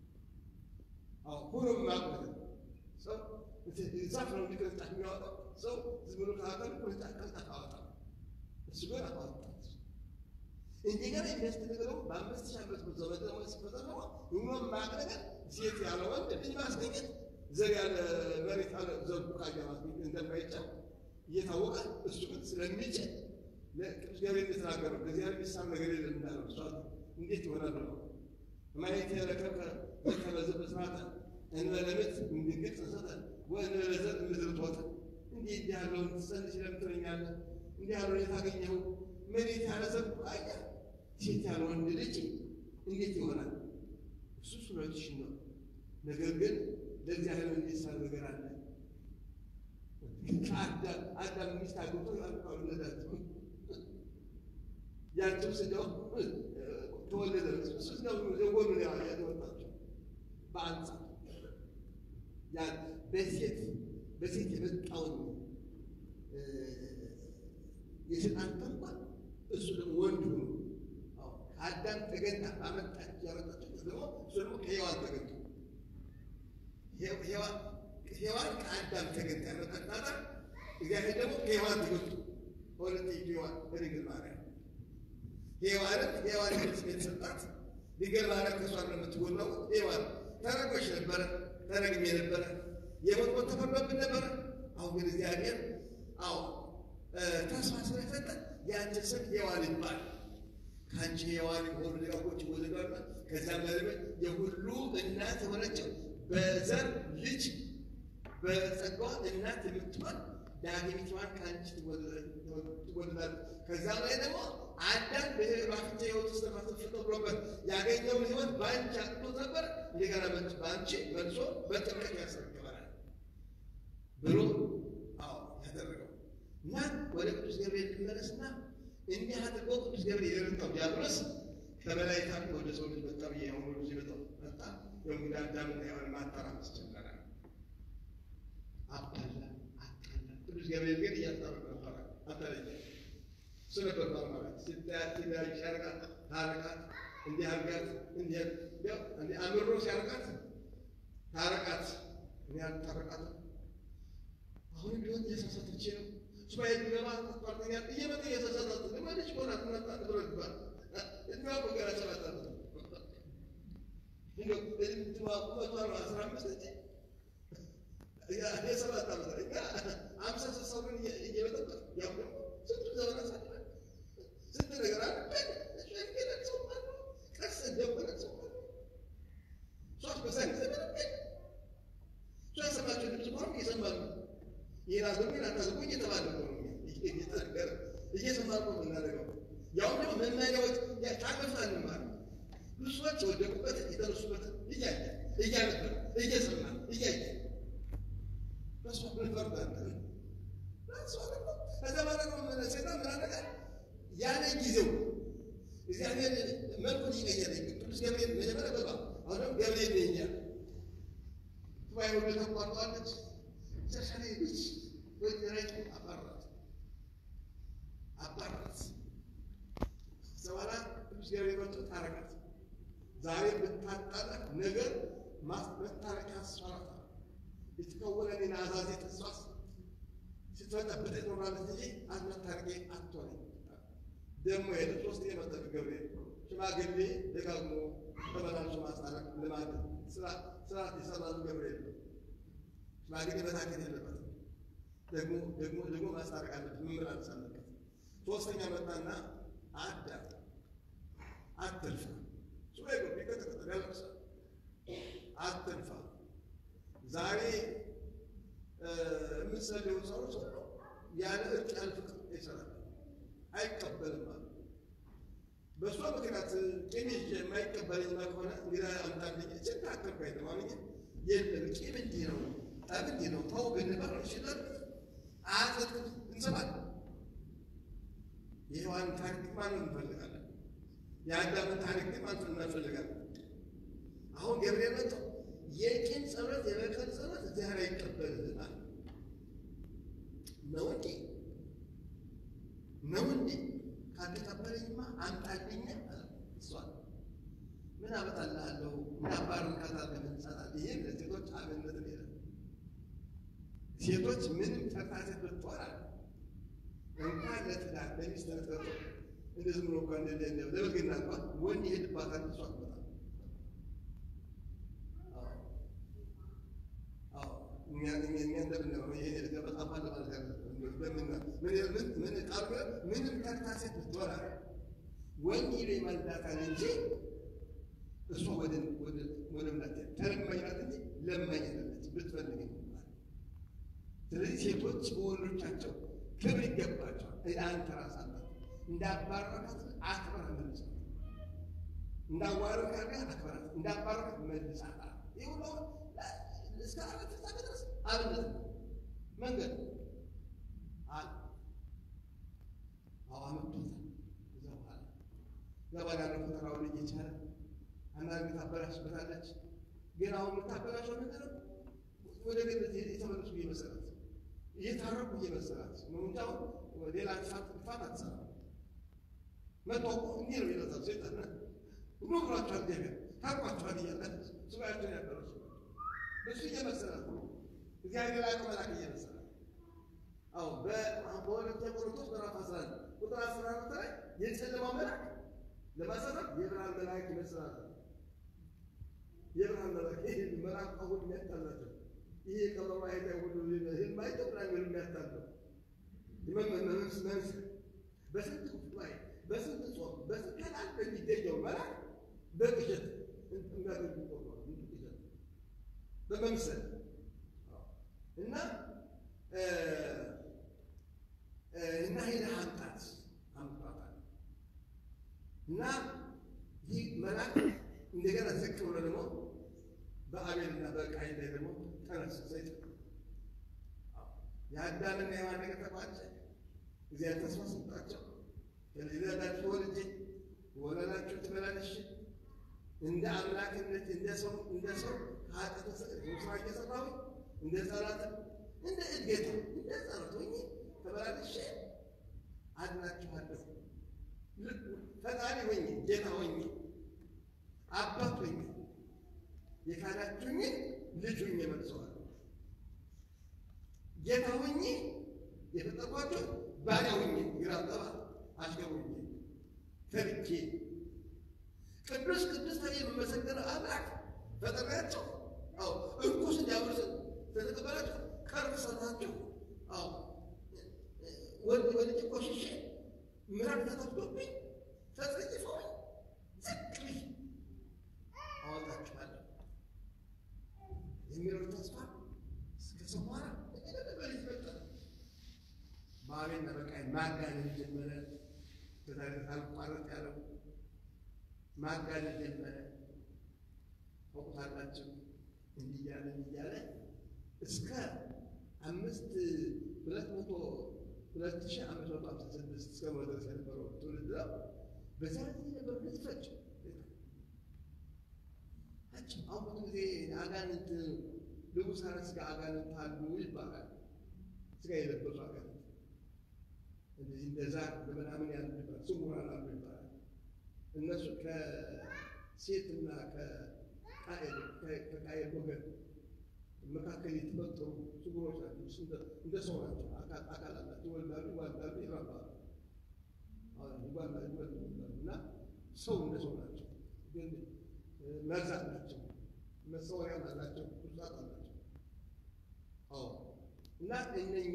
Speaker 1: ሁሉም ማቆት ሰው ዛፍ ነው እንዲቅርንጫፍ የሚያወጣው ሰው ዝም ብሎ ከሀገር ቅርንጫፍ ቅርንጫፍ አወጣ። እሱ ግን አወጣት። እንደገና የሚያስደንቀው በአምስት ሺህ ዓመት ዘመን ደግሞ ሲፈጸመ ሁሉም ማቅረገር ሴት ያለ ወንድ ልጅ ማስገኘት ዘር ያለ መሬት ያለ ዘር ቡቃያ ማስገኘት እንደማይቻል እየታወቀ እሱ ግን ስለሚችል ለቅዱስ ገብርኤል የተናገረው ከዚህ ያለ የሚሳም ነገር የለም እንዳለው እሷ እንዴት ይሆናል ብለው ማየት የረከብከ ከበዘ በስራተ እንበለምት እንድንግጥ ሰጠ ወእንበለዘር ምድር ቶተ እንዲህ እንዲህ ያለውን ትጸንስ ለምትለኛለህ እንዲህ ያለውን የታገኘው መሬት ያለ ዘር ቡቃያ ሴት ያለ ወንድ ልጅ እንዴት ይሆናል? እሱ ስለትሽ ነው። ነገር ግን ለእግዚአብሔር የሚሳል ነገር አለ። ከአዳም አዳም ሚስት አግብቶ አልወለዳትም። ያንተው ስጋው ተወለደ። ስጋው የጎኑ ያወጣቸው በአንጻር ያን በሴት በሴት የመጣውን የሰይጣን ተንኳል እሱ ደግሞ ወንድ ሆኖ ከአዳም ተገኝታ ባመጣች ያመጣችው ደግሞ እሱ ደግሞ ከሔዋን ተገኝቶ ሔዋን ከአዳም ተገኝታ ያመጣች ናታ። እግዚአብሔር ደግሞ ከሔዋን ተገኝቶ በሁለተኛይቱ ሔዋን በድንግል ማርያም ሔዋንን ሔዋን ስም የተሰጣት ድንግል ማርያም ከእሷ እንደምትወለው ሔዋን ተረጎች ነበረ፣ ተረግሜ ነበረ፣ የሞት ሞት ተፈርዶብን ነበረ። አሁን ግን እግዚአብሔር አዎ ተስፋ ስለሰጠ ያንቺ ስም ሔዋን ይባል ከአንቺ ሔዋን የሆኑ ሊቃውንቶች ይወለዳሉ። ከዚያም ለልበት የሁሉ እናት የሆነችው በዘር ልጅ በጸጋዋ እናት የምትሆን ዳግሚቷን ከአንቺ ትወለዳለች። ከዚያም ላይ ደግሞ አዳም በአፍንጫ ሕይወት ውስጥ ነፋስ ተፈጥሮበት ያገኘውን ሕይወት በአንቺ አጥቶት ነበር። እንደገና በአንቺ መልሶ በጥምቀት ያስረክበናል ብሎ አዎ ያደረገው እና ወደ ቅዱስ ገብርኤል ልመለስና እንዲህ አድርጎ ቅዱስ ገብርኤል የረታው ዲያብሎስ ከበላይ ታም ወደ ሰው ልጅ መጣ ብዬ አሁን ወደ መጣው መጣ የእንግዳ አዳምና ሔዋን ማጣራት ጀመረ። አባላ አጣላ። ቅዱስ ገብርኤል ግን እያስታረቀ ነበረ። አታለየ እሱ ነበር ማለት ስታያት ሲዳይ ሲያርቃት ታረቃት፣ እንዲህ አርጋት፣ እንዲህ ያው እንዲህ አምሮ ሲያርቃት ታረቃት። እኔ አልታረቃት አሁን ቢሆን እያሳሳተች ነው ሱባኤ ቢገባ ጓደኛ እየመጣ እየተሰጣት ልማለች ሆና ትመጣ ብሎ ይባል እድሜዋ እኮ ገና ሰባት ዓመት ነው። እንትኗ ቁመቷ ነው አስራ አምስት እንጂ የሰባት ዓመት እኛ አምሳ ስልሳው ግን እየበጠበት ያው ደግሞ ስንቱ ዘመን አሳልፈን ስንት ነገር አለ ሸንገለን ሰው አለ ቀስ እንደበለን ሰው አለ ሶስት በሳይንስ ዘመን ሶ ያሰማቸው ድምፅ ሆኖ እየሰማን ነው ይህን አድርጉ ይህን አታድርጉ እየተባለ ነው እየተነገረ እየሰማን ነው የምናደርገው። ያው ደግሞ መመሪያዎች ታቅፍ አንማር ብዙ ሰዎች የወደቁበትን የተነሱበትን እያየ እያነበረ እየሰማ እያየ በሷ እንፈርዳለን። ከዛ በኋላ ነው ሴጣን ምን አደረገ? ያለ ጊዜው እግዚአብሔር መልኩን ይቀየረ። ቅዱስ ገብርኤል መጀመሪያ በባ አሁንም ገብርኤል ነኝ እያለ ጉባኤ ሁሉ ተቋርጧለች። መጨረሻ ላይ ልጅ ወይ ረጭ አባራት አባራት በኋላ ቅዱስ ገብርኤል መጥቶ ታረቃት። ዛሬ ብታጣላት ነገር መታረቂያ አስፈራታ የተከወለ ሌላ አዛዜ ተስፋስ ስትመጣበት ትኖራለች እንጂ አትመታረቂ አትሆነ። ደግሞ ሄደ ሶስት የመጠቅ ገብርኤል ሽማግሌ ደጋግሞ ተመላልሶ ማስታረቅ ልማድ ስርዓት የሰራሉ ገብርኤል ነው። ሽማግሌ መታከት የለበትም። ደግሞ ደግሞ ደግሞ ማስታረቅ አለበት፣ መመላለስ አለበት። ሶስተኛ መጣና አዳም አትልፋ ሱባ ቢቀጠቀጠ ያለቅሳ አትልፋ ዛሬ የምትሰልዩ ሰዎች ሁሉ ያለ እርቅ ያለ ፍቅር ይሰራል፣ አይቀበልም አሉ። በእሷ ምክንያት ቂም ይዤ የማይቀበለኝ ከሆነ እንግዲህ አምጣልኝ እችን ታከልኩ አይተማምኝ የለም ቂም እንዲህ ነው፣ ጠብ እንዲህ ነው፣ ተው ብንባል ይችላል አያጸድቅ እንሰማለን። የሔዋን ታሪክ ማንን እንፈልጋለን? የአዳምን ታሪክ ግን ማንን እንፈልጋለን? አሁን ገብርኤል መጥቶ የቂም ጸሎት የበቀል ጸሎት እግዚአብሔር አይቀበልልናል። ነው እንዴ? ነው እንዴ? ካልተቀበለኝማ አምጣልኝ አለ። እሷ ምን አመጣልሃለሁ? ምን አባርን ካታለህ እንጸናል። ይሄ ለሴቶች አብነት ሌለ ሴቶች ምንም ተካሴት ብትሆን አለ እንኳን ለትዳር ለሚስት ለተጠሩ እንደዚህ ብሎ እንኳን ለበግና እንኳን ወንድ ይሄድባታል። እሷ አትመጣም። እኛ እንደምንለው ይሄ ገበጣማ ለማለት ያለ ምን ቃሉ ምንም ተካሴት ብትሆን አለ ወንድ ሄዶ ይመልዳታል እንጂ እሷ ወደ ወደ ምናት ተለማኝ ናት እንጂ ለማኝ አይደለች ብትፈልግ ስለዚህ ሴቶች በወንዶቻቸው ክብር ይገባቸዋል። አንተ ራሳላት እንዳባረካት አክብረህ መልሳት፣ እንዳዋረካት አክብራት፣ እንዳባረካት መልሳት። ይህ ሁሉ እስከ አራት ፍጻሜ ድረስ አብነት ነው መንገድ አለ። አዎ አመጡታል። እዛ በኋላ ገባላ ነው ፈተናውን እየቻለ አንዳንድ ታበላሽበታለች። ግን አሁን የምታበላሸው ምንድን ነው? ወደ ቤት የተመለሱ እየመሰላት እየታረቁ እየመሰላት ነው እንጂ አሁን ሌላ ጥፋት ጥፋት አትሰራም። መጥቶ እኮ እንዲህ ነው ይለታል ሴጣን ሁሉ ብሏቸዋል። እግዚአብሔር ታርቋቸዋል እያለ ሱባኤያቸውን ያደረሱ እሱ እየመሰላት ነው እግዚአብሔር ላይ መልአክ እየመሰላት አዎ በሁለተኛ ቆሮንቶስ ምዕራፍ አስራ አንድ ቁጥር አስራ አራት ላይ የጨለማው መልአክ ለማሳሳት የብርሃን መልአክ ይመስላል። የብርሃን መልአክ ይህ መልአክ አሁን የሚያጣላቸው ይሄ ቀበሮ አይታ ሁሉ ህልም አይተው ምናምን የሚያታለው መመመስ መንስ በስንት ጉባኤ በስንት ጾም በስንት ቀናት በሚገኘው መልአክ በቅዠት እንዳገኙ ቆርጧል። ቅዠት በመምሰል እና እና ሄደህ አምጣት አምጣታል እና ይህ መልአክ እንደገና ዝቅ ብሎ ደግሞ በአቤልና በቃይን ላይ ደግሞ ተነስ ሰይጣን የአዳምና የሔዋን ነገር ተቋጨ። እግዚአብሔር ተስፋ ሰጣቸው። ከልጅ ልጃችሁ ወልጄ ወለላችሁ ትበላለሽ እንደ አምላክነት እንደ ሰው እንደ ሰው ኃጢአት ስራ እየሰራሁ እንደ ጸሎት እንደ እድገት እንደ ጸሎት ሆኜ ተበላልሼ አድናችኋለሁ። ፈጣሪ ሆኜ ጌታ ሆኜ አባት ሆኜ የካዳችሁኝን ልጅ ሆኜ መልሰዋለሁ። ጌታ ሆኜ የፈጠርኳቸው ባሪያ ሆኜ ግራ ጠባ አሽከር ሆኜ ተልኬ ቅዱስ ቅዱስ ተብዬ የምመሰገነው አምላክ ፈጠሪያቸው አዎ እርኩስ እንዲያበርስን ተተቀበላቸው ቀርብ ሰራቸው አዎ ወንድ ወልጅ ቆሽሼ ምራቅ ተተፍቶብኝ ተጸይፈውኝ ዝቅ ብዬ አወጣችኋለሁ የሚለው ተስፋ እስከ ሰማራ በልጅ መጣ። በአቤልና በቃይን ማጋነን ጀመረ። ከታሪክ አልቋረጥ ያለው ማጋነን ጀመረ። ታውቁታላችሁ። እንዲህ እያለ እንዲህ እያለ እስከ አምስት ሁለት መቶ ሁለት ሺህ አምስት መቶ ሃምሳ ስድስት እስከ መድረስ የነበረው ትውልድ ነው። በዛ ጊዜ ነበር እንደዚህ ፈጭ ፈጭ አሁን ብዙ ጊዜ አጋንንት ልቡሳነ ሥጋ አጋንንት አሉ ይባላል። ሥጋ የለበሱ አጋንንት እንደዚህ እንደ ዛር ምናምን ያሉ ይባላል። ስውራን አሉ ይባላል። እነሱ ከሴትና ከቃየል ከቃየል ወገን መካከል የተፈጠሩ ስውሮች ናቸው። እንደ ሰው ናቸው። አካል አላቸው። ይወልዳሉ፣ ይዋልዳሉ፣ ይራባሉ። ይዋልዳሉ፣ ይወልዳሉ እና ሰው እንደ ሰው ናቸው። ግን መርዝ አላቸው፣ መሰወሪያም አላቸው፣ ቁጣት አላቸው። አዎ እና እነኛ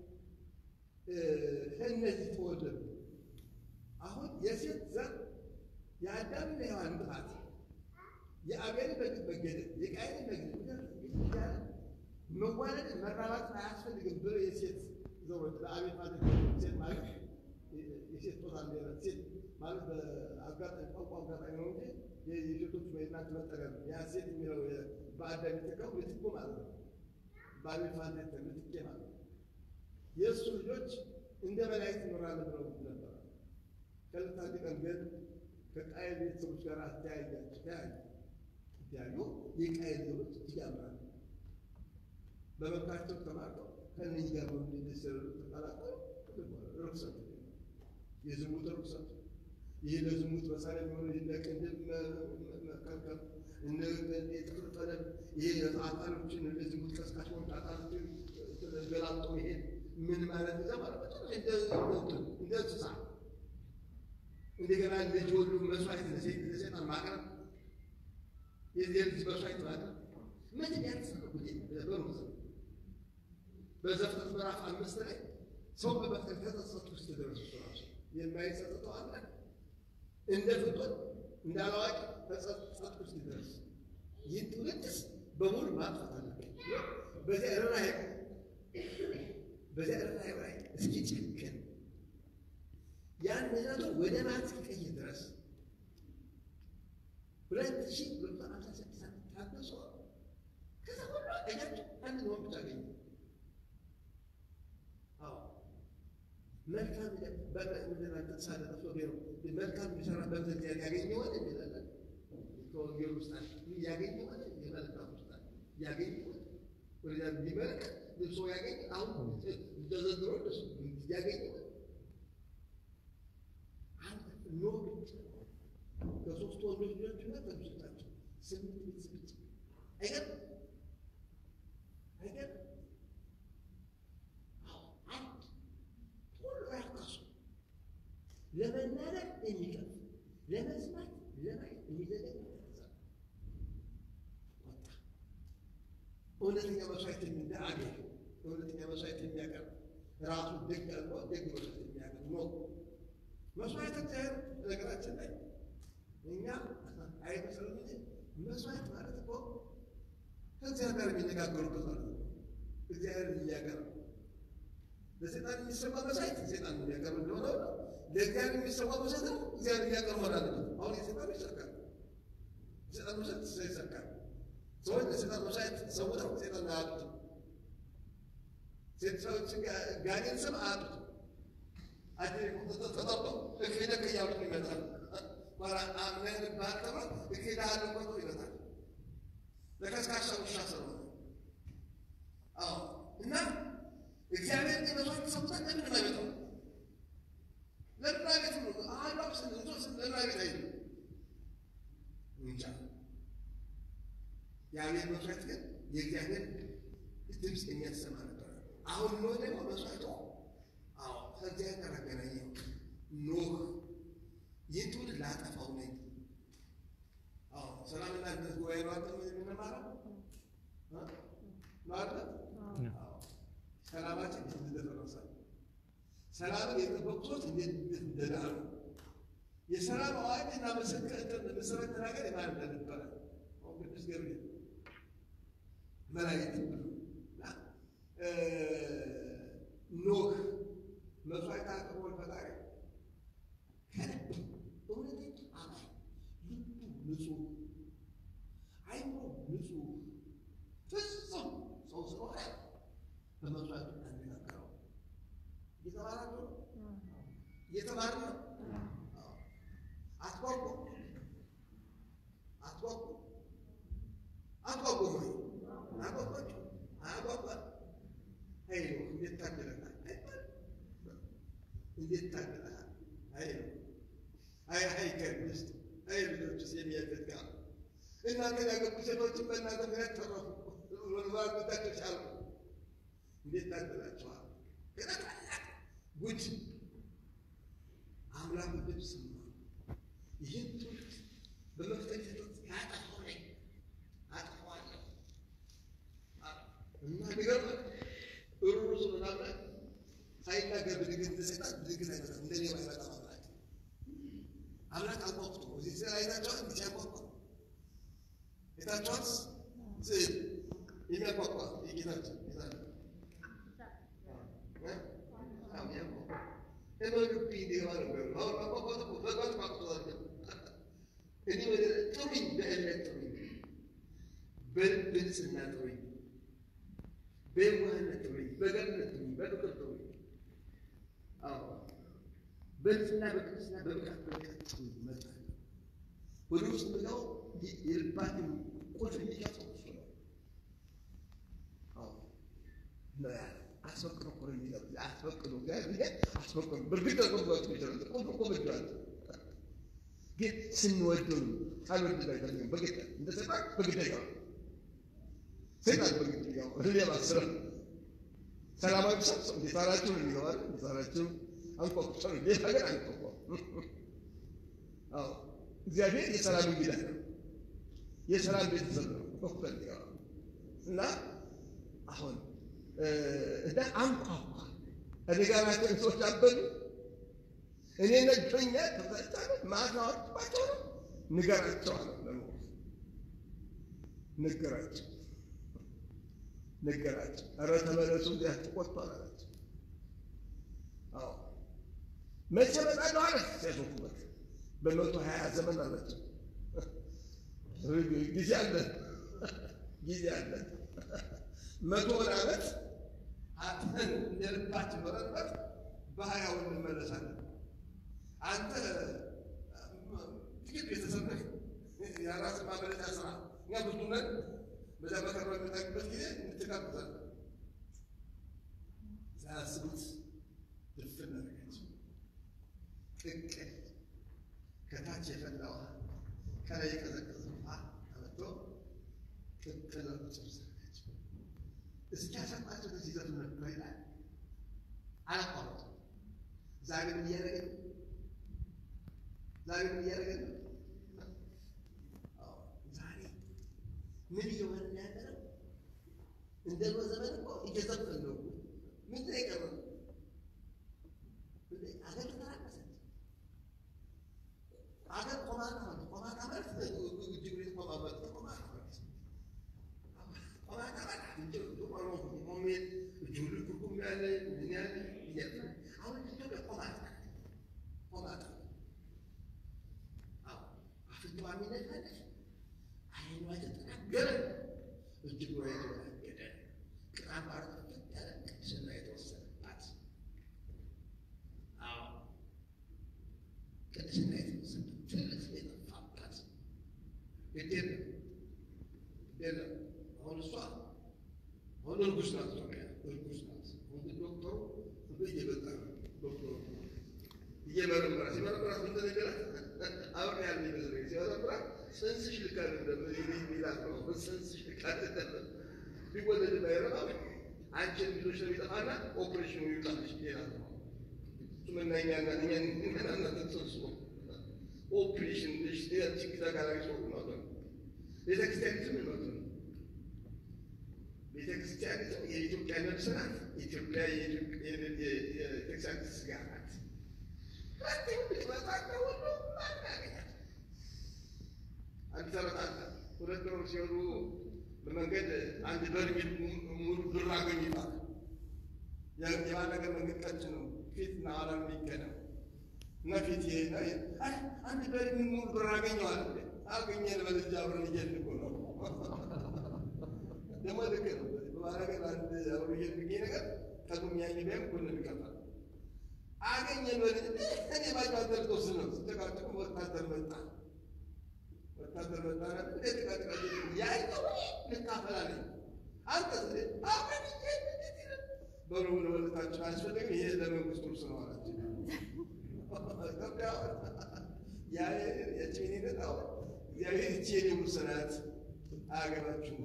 Speaker 1: ከእነዚህ ተወለዱ። አሁን የሴት ዘር የአዳምና የሔዋን ጥፋት የአቤል መገደል የቃየል መገደል እያለ መዋለድ መራባት አያስፈልግም ብሎ የሴት ዘሮች ለአቤል ማለት ሴት ማለት የሴት ጾታ ሊሆነ ሴት ማለት በአጋጣሚ ቋንቋ አጋጣሚ ነው እንጂ የሴቶች ወይናት መጠሪያ ነው። ያ ሴት የሚለው በአዳም የተካው ምትኩ ማለት ነው። በአቤል ማለት ምትኬ ማለት ነው። የእሱ ልጆች እንደ መላእክት እንኖራለን ብለው ነበር። ከዕለታት አንድ ቀን ግን ከቃየል ቤተሰቦች ጋር አስተያያቸው ተያዩ ያሉ የቃየል ዘሮች እያምራሉ በመብታቸው ተማርተው ከእነዚህ ጋር በሚደሰሩ ተቀላቀሉ። ርኩሰት የዝሙት ርኩሰት ይህ ለዝሙት መሳሪያ የሚሆኑ እንደ ቅንድብ መከልከል እነ የጥፍር ቀለም ይሄ አጣሎችን ለዝሙት ቀስቃሽ ሆኑ አጣሎችን ገላልጦ መሄድ ምን ማለት ዛ ማለት እንደ እንስሳ እንደገና ልጅ ወሉ መስዋዕት ለሴጣን ማቅረብ የልጅ መስዋዕት ማቅረብ ምንም ያልተሰረጉት በሩዝ በዘፍጥረት ምዕራፍ አምስት ላይ ሰው በመፍጠር ከተጸጸቱ ውስጥ ደረሱ ራሱ የማይጸጸተው አለ እንደ ፍጡር እንደ አላዋቂ ተጸጸቱ ውስጥ ደረስ ይህ ትውልድስ በሙሉ ማጥፋት አለብን። በዚያ ርኅራኄ በዚያ ርኅራኄ ላይ እስኪ ጭክን ያን ምሕረቱን ወደ ማለት እስኪቀይር ድረስ ሁለት ሺህ ሁለት መቶ ሃምሳ ስድስት ዓመት ታገሶ ከዛ ሁሉ አገኛቸው አንድ ነው ብቻ አገኘ። አዎ መልካም በምድር ተሳለ ጠፍቶ ነው መልካም የሚሰራ በምድር ያገኘዋል የሚላለን ከወንጌል ውስጥ ያገኘዋል የመልካም ውስጥ ያገኘዋል ወደዚያ ቢመለከት ልብሶ ያገኘ አሁን ተዘንድሮ እሱ ያገኘዋል ኖ ብቻ ከሶስት ወንዶች ልጆችና ከሚስቶቻቸው ስምንት ቤተሰብ ብቻ አይገርም? አይገርም? አንድ ሁሉ ያካሱ ለመናገር የሚቀፍ ለመስማት ለማየት የሚዘገኝ ወጣ። እውነተኛ መስዋዕት እንደ አገኝ እውነተኛ መስዋዕት የሚያቀርብ ራሱ ደግ አድርጎ ደግ መስዋዕት የሚያቀርብ ነው። መስዋዕት እግዚአብሔር ነገራችን ላይ እኛ አይመስልም እንጂ መስዋዕት ማለት እኮ ከእግዚአብሔር ጋር የሚነጋገሩበት ማለት ነው። እግዚአብሔር እያቀረበ ለሴጣን የሚሰማ መስዋዕት ሴጣን የሚያቀርብ እንደሆነ ለእግዚአብሔር የሚሰማ መስዋዕት ነው እግዚአብሔር እያቀርብ መሆን አለበት። አሁን የሴጣን ይሰርቃል፣ የሴጣን መስዋዕት ይሰርቃል። ሰዎች ለሴጣን መስዋዕት ሰውተው ሴጣን አያጡትም። ሴት ሰዎች ጋኔን ስም አያጡትም። ተጠርቶ እክደክ እያሉት ይመጣል። አምነን ባጠባ እክዳለሁ ቆቶ ይመጣል። ለከስካሳ ውሻ ስለሆነ አዎ። እና እግዚአብሔር መስዋዕት ሰውተን ለምን አይመጣም? ለምን አይነት ነው? አላም ስንቶስ ለምን አይነት አይ እንጃ። የአቤል መስዋዕት ግን የእግዚአብሔር ድምፅ የሚያሰማ ነበር። አሁን ኖህ ደግሞ መስዋዕቱ አዎ ከእግዚአብሔር ጋር አገናኘው። ኖህ ይህ ትውልድ ላጠፋው ነኝ። አዎ ሰላምና አንድነት ጉባኤ ነው አንተ የምንማረው ነው አይደል? ሰላማችን እንዴት እንደደረሰ ሰላምን የጠበቁ ሰዎች እንዴት እንደዳሩ የሰላም አዋጅ እና ምስክር መሰረት ተናገር የማን እንደነበረ ቅዱስ ገብርኤል መላእክት ኖህ መስዋዕት አቅርቦን ፈጣሪ ከልብ እውነተኛ አማኝ ልቡ ንጹህ አይምሮ ንጹህ በመስዋዕቱ አንነገረው። እየተባላችሁ ነው፣ እየተባሉ ነው። አትጓጉ፣ አትጓጉ፣ አትጓጉ ወይ አጓጓችሁ፣ አያጓጓ አይ ነው እንዴት ታደለናል አይባል እንዴት ታደለናል አይ ነው አይ አይ ከሚስት አይ ልጆች የሚያደግ ጋር እናንተ ያገቡ ሴቶችን በእናንተ ምክንያት ተረፉ። ወንባርነታቸው ቻሉ። እንዴት ታደላቸዋል? ጉድ አምላክ ልብ ሰማ። ይህን ትውልድ በመፍጠት ያጠፋው ነኝ አጠፋዋለሁ እና ቢገርም ሩሩ ምናምን ሳይናገር ብድግ እንደሰጣት ብድግ ነገር እንደኔ ባይመጣ አምላክ አምላክ አቋቁቶ እዚህ ስራ አይታቸዋል እንዲ ሲያቋቋ የታቸዋት ስዕል የሚያቋቋ የጌታችን ጌታ በንጽህና ጥሩኝ፣ በየዋህነት ጥሩኝ፣ በገርነት ጥሩኝ፣ በፍቅር ጥሩኝ። አዎ በንጽህና በቅድስና በብቃት በብቃት ጥሩኝ። እመጣለሁ ወደ ውስጥ ብለው የልባትን ቁልፍ የሚከፍተው እሱ ነው። አዎ ነው ያለው። አስፈቅዶ እኮ ነው የሚለው። አስፈቅዶ እግዚአብሔር አስፈቅዶ በእርግጥ ተቆጥቶ ይችላል። ቁልፍ እኮ በእጇል። ግን ስንወደው ነው ሳንወድ ላይ አይደለም። በግድ እንደ ሰይጣን በግድ ነው። ሰይጣን በግድ ነው። ሌላ ስራ ሰላማዊ ሰው እንዴት አላችሁ ነው የሚለው አይደል? እንዴት አላችሁ አንኳኩቶ ነው ሌላ ነገር አንኳኳ። አዎ እግዚአብሔር የሰላም እንግዳ ነው። የሰላም ቤተሰብ ነው በኩል እና አሁን እና አንኳኳ እኔ ጋር ናቸው ሰዎች አበሉ እኔ ነጆኛ ተፈታለ ማስናወጥባቸው ነው ንገራቸው አለ ለኖር ነገራቸው ነገራቸው ኧረ ተመለሱ እንዲህ ተቆጥቷል አላቸው አዎ መቼ እመጣለሁ አለ ሲያሾፉበት በመቶ ሀያ ዘመን አላቸው ጊዜ አለን ጊዜ አለን መቶ ዓመት አጥተን እንደ ልባችን መረጥበት በሀያው እንመለሳለን። አንተ ጥቂት ቤተሰብ ነህ፣ የራስ ማመለጫ ስራ። እኛ ብዙ ነን። በዛ መከራ በምናገኝበት ጊዜ እንትጋብዛለን። ሳያስቡት ድፍን አደረጋቸው። ቅቅል ከታች የፈላ ውሃ ከላይ የቀዘቀዘ ውሃ ተመቶ ቅቅል ጭርስ እስኪያሰጣቸው ድረስ ይዘቱ ነበር ይላል። አላቋረጡም። ዛሬ ምን እያደረገ ነው? ዛሬ ምን እያደረገ ነው? ዛሬ ምን እየሆነ ያለ ነው? እንደ ድሮ ዘመን እኮ እየዘፈን ነው። ምንድን ነው የቀረው? አገር ተራቀሰች። አገር ቆማጣ ሆነ። ቆማጣ ማለት እጅግ ቤት ቆማ ማለት ቆማጣ ማለት ቆማጣ ማለት ሞሜን እጁሉ ትርጉም ያለ ምን ያለ እያለ አሁን ኢትዮጵያ ቆማጣ ቆማጣ አዎ አፍንጫዋ የሚነፋለች አይኗ የተጠናገረ እጅጉ የተወላገደ ቅጣም አርፈት ያለ ቅድስና የተወሰነባት አዎ ቅድስና የተወሰነ ትልቅ የጠፋባት ግድ የለም ግድ የለም አሁን እሷ አሁን እርጉዝ ናት። ኢትዮጵያ እርጉዝ ናት። አሁን ዶክተሩ እየመጣ ነው። ዶክተሩ እየመረመራ ሲመረመራት ምን ተነገራት? አብሬ ያለ ይመስለኝ ሲመረመራት ጽንስሽ ልክ አይደለም ሚላት ነው። ጽንስሽ ልክ አይደለም ቢወለድ ባይረባ አንቺን ልጆች ነው የሚጠፋና ኦፕሬሽኑ ይውጣልሽ ይላል ነው። ምናኛና እኛናናተ ጽንሱ ኦፕሬሽን ችግታ ጋራሪ ሰው ነው ቤተክርስቲያን ምን ነው ቤተክርስቲያኒቱ የኢትዮጵያ ነፍስ ናት። ኢትዮጵያ የቤተክርስቲያን ስጋ ናት። ሁለተኛ ብትመጣና ሁሉ ማናገኛት አንድ ተረት አለ። ሁለት ነው ሲሆኑ በመንገድ አንድ በርሜል ሙሉ ብር አገኙ ይባላል። የባለገ መንገድ ቀጭ ነው፣ ፊትና ኋላ የሚገናው እና ፊት ይሄ አንድ በርሜል ሙሉ ብር አገኘዋል። አገኘን በልጅ አብረን እየልጎ ነው ደግሞ ልክ ነው። በማረገ አንድ አብሮ የሚገኝ ነገር ቀድሞ የሚያኝ ቢያም ሁሉ ይቀፋል። አገኘን ወደ እኔ ባጭ ወታደር ተወስን ነው ስተቃጥቁ ወታደር መጣ ወታደር መጣ ና ተቃጥቃ ያይተው ልካፈላለኝ አንተ ስ አብረን በሩ ወለታችን አያስፈልግም። ይሄ ለመንግስቱ ውርስ ነው አላቸው። ኢትዮጵያ የጭኔ ነጣው እግዚአብሔር ይቺ የኔ ውርስ ናት አያገባችሁም።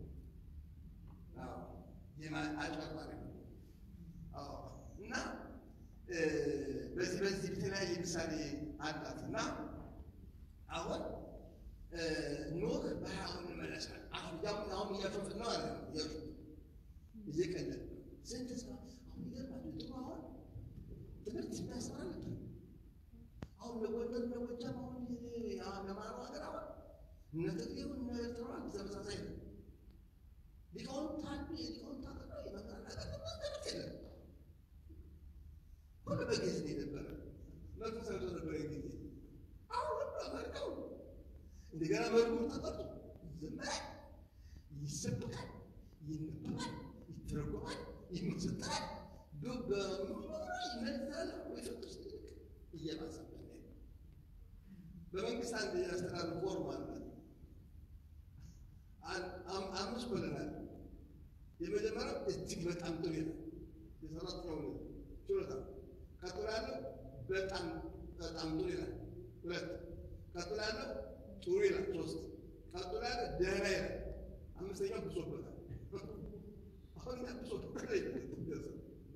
Speaker 1: አጭበርባሪ እና በዚህ በዚህ በተለያየ ምሳሌ አላት እና አሁን ኖህ በረሃውን እንመለሳል። አሁን አሁን እያሾፍን ነው አለ እያሾፍ እየቀለድ ስንት ሰው አሁን ይገርማል። ድሮ አሁን ትምህርት የሚያስተምር ነበር። አሁን ለጎንደር ለጎጃም አሁን ለማሮ ሀገር አሁን እነ ትግሬው እነ ኤርትራ ተመሳሳይ ነው። ሊቃውንት አሉ። የሊቃውንት አገር የመምህራን አገር ትምህርት የለም። ሁሉ በጊዜ ነው የነበረ መንፈሳዊ ሰው ነበረ ጊዜ አሁን ሁሉ አመርቀው እንደገና መዝሙር ተጠርቶ ይዘመራል፣ ይሰበካል፣ ይነበባል፣ ይተረጎማል፣ ይመሰጠራል። ይመዛል ወይፈቅስ እየባሰበ በመንግስት አንድ የአስተዳደር ፎርም አለ። አምስት ኮለናል። የመጀመሪያው እጅግ በጣም ጥሩ ይላል፣ የሰራተኛው ችሎታ። ቀጥሎ ያለው በጣም በጣም ጥሩ ይላል፣ ሁለት። ቀጥሎ ያለው ጥሩ ይላል፣ ሶስት። ቀጥሎ ያለው ደህና ይላል፣ አምስተኛው ብሶበታል። አሁን ያ ብሶበታል ብሶበታል።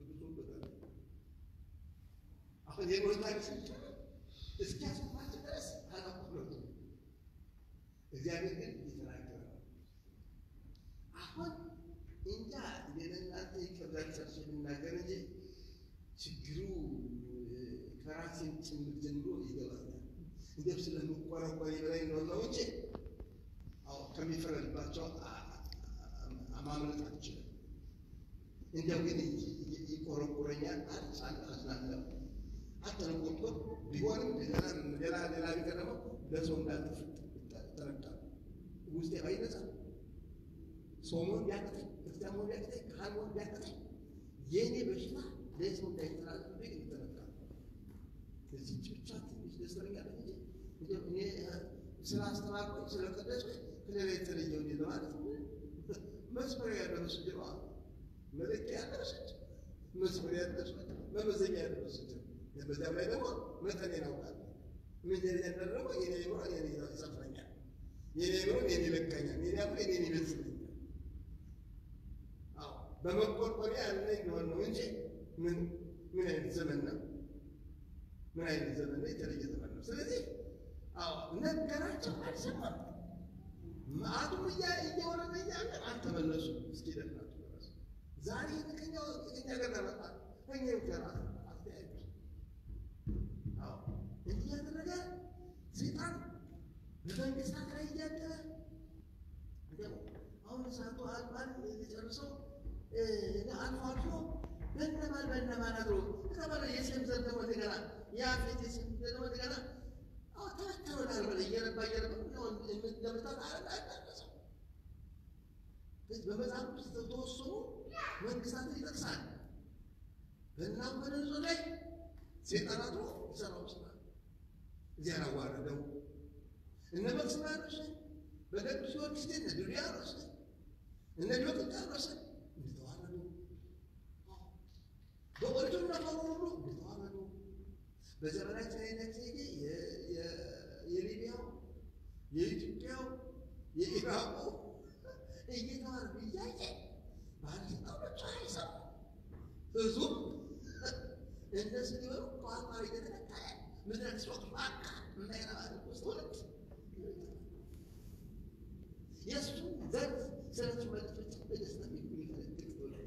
Speaker 1: አሁን የሞታች እስኪያስባቸው ድረስ አላቁሎቱ እግዚአብሔር ግን እየተናገረ ነው። አሁን እንጃ የለናንተ ይከብዳል የምናገር እንጂ ችግሩ ከራሴን ጭምር ጀምሮ ይገባኛል። እንዲያው ስለምቆረቆር በላይ እንደሆነው እንጂ አዎ ከሚፈረድባቸው ማምለጥ አልችልም። እንዲያው ግን ይቆረቆረኛል። አዝናለሁ። አተነቆጦ ቢሆንም ሌላ ሌላ ሌላ ቢቀር ደግሞ ለሰው እንዳልጥፍ ተረዳለሁ። ውስጤ ባይነጻ ሰው መሆን ቢያቅተኝ ክርስቲያን መሆን ቢያቅተኝ ካህን መሆን ቢያቅተኝ የእኔ በሽታ ለሰው እንዳይተላለፍ ግን ይተረዳል። እዚህ ብቻ ትንሽ ደስተኛ ነኝ እንጂ እኔ ስላስተማርኩኝ ስለቀደስኩኝ ከሌላ የተለየው እንዴ ለማለት መስመሪያ ያለው መስጅድ ነው። መለኪያ ያለው መስጅድ መስመሪያ ያለው መስጅድ መመዘኛ ያለው መስጅድ በዚያም ላይ ደግሞ መጠን ያውቃል። ምን ያደረገው የኔ ኑሮ የኔ ይሰፍረኛል፣ የኔ ኑሮ የኔ ይለካኛል፣ የኔ አምሮ የኔ ይበልጽልኛል። አዎ በመቆርቆሪያ ያለ እንደሆነ ነው እንጂ ምን ምን አይነት ዘመን ነው? ምን አይነት ዘመን ነው? የተለየ ዘመን ነው። ስለዚህ አዎ ነገራቸው አልሰማም። መዓቱም እየወረደ እያለ አልተመለሱም። እስኪ ደናቸው ደረሱ። ዛሬ ከኛ ከኛ ጋር ተመጣ ከኛ ጋር አስተያየት እንዲህ ያደረገ ሰይጣን በመንግስታት ላይ እያደረ አሁን እሳቱ አልማን የጨርሰው አልፎ አልፎ በነማን በነማን አድሮ ከተባለ የሴም ዘር ደግሞ እንደገና የአፌት የሴም ዘር ደግሞ እንደገና ተበተበታል በለ እየረባ እየረባ ለመታት አላዳረሰው በመጽሐፍ ውስጥ ተወሰኑ መንግስታትን ይጠቅሳል። በእናም በነዞ ላይ ሴጣን አድሮ ይሰራው ስራ እዚያ አዋረደው። እነ መክስማኖስ በነ ቅዱስ ጊዮርጊስ እነ ዱልያኖስ እነ ዲዮቅልጥያኖስ እንደተዋረዱ በኦሪቱ ነበሩ ሁሉ እንደተዋረዱ በዘመናችን አይነት ጊዜ የሊቢያው፣ የኢትዮጵያው፣ የኢራቁ እየተዋረዱ እያየ ባለስልጣኖቹ አይሰሙ ህዝቡ እነሱ ሊበሉ ቋንቋ እየተነካየ ምድረ ስሮት ባካ እንዳይረባ ውስጥ ሁለት የእሱ ዘር ስለቱ መልክቶች በደስታ የሚፈልግ ትውልድ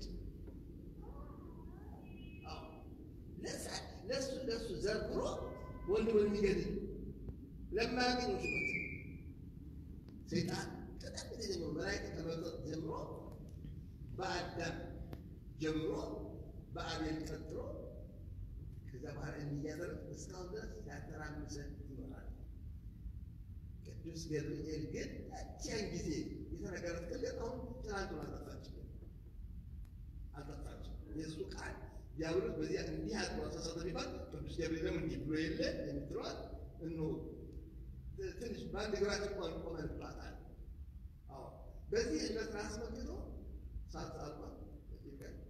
Speaker 1: ለእሱ ለእሱ ዘርግሮ ወንድ ወንድ የሚገድል ለማያገኘው ሹመት ሰይጣን ቀደም ጊዜ ጀምሮ መላእክት ከመውጣት ጀምሮ በአዳም ጀምሮ በአቤል ቀጥሎ ከዛ በኋላ እንዲያደርግ እስካሁን ድረስ ያተራምሰን ይኖራል። ቅዱስ ገብርኤል ግን ያቺያን ጊዜ የተነገረት ቅለት አሁን ትናንቱን አጠፋችልን። ዲያብሎስ በዚያ እንዲህ አድርጎ አሳሳተ ቢባል ቅዱስ ገብርኤልም እንዲህ ብሎ የለ የምትለዋል እኖ ትንሽ በአንድ እግራችን እንኳን ቆመንባታል። አዎ በዚህ ዕለት ራስ መክቶ ሳት አልኳት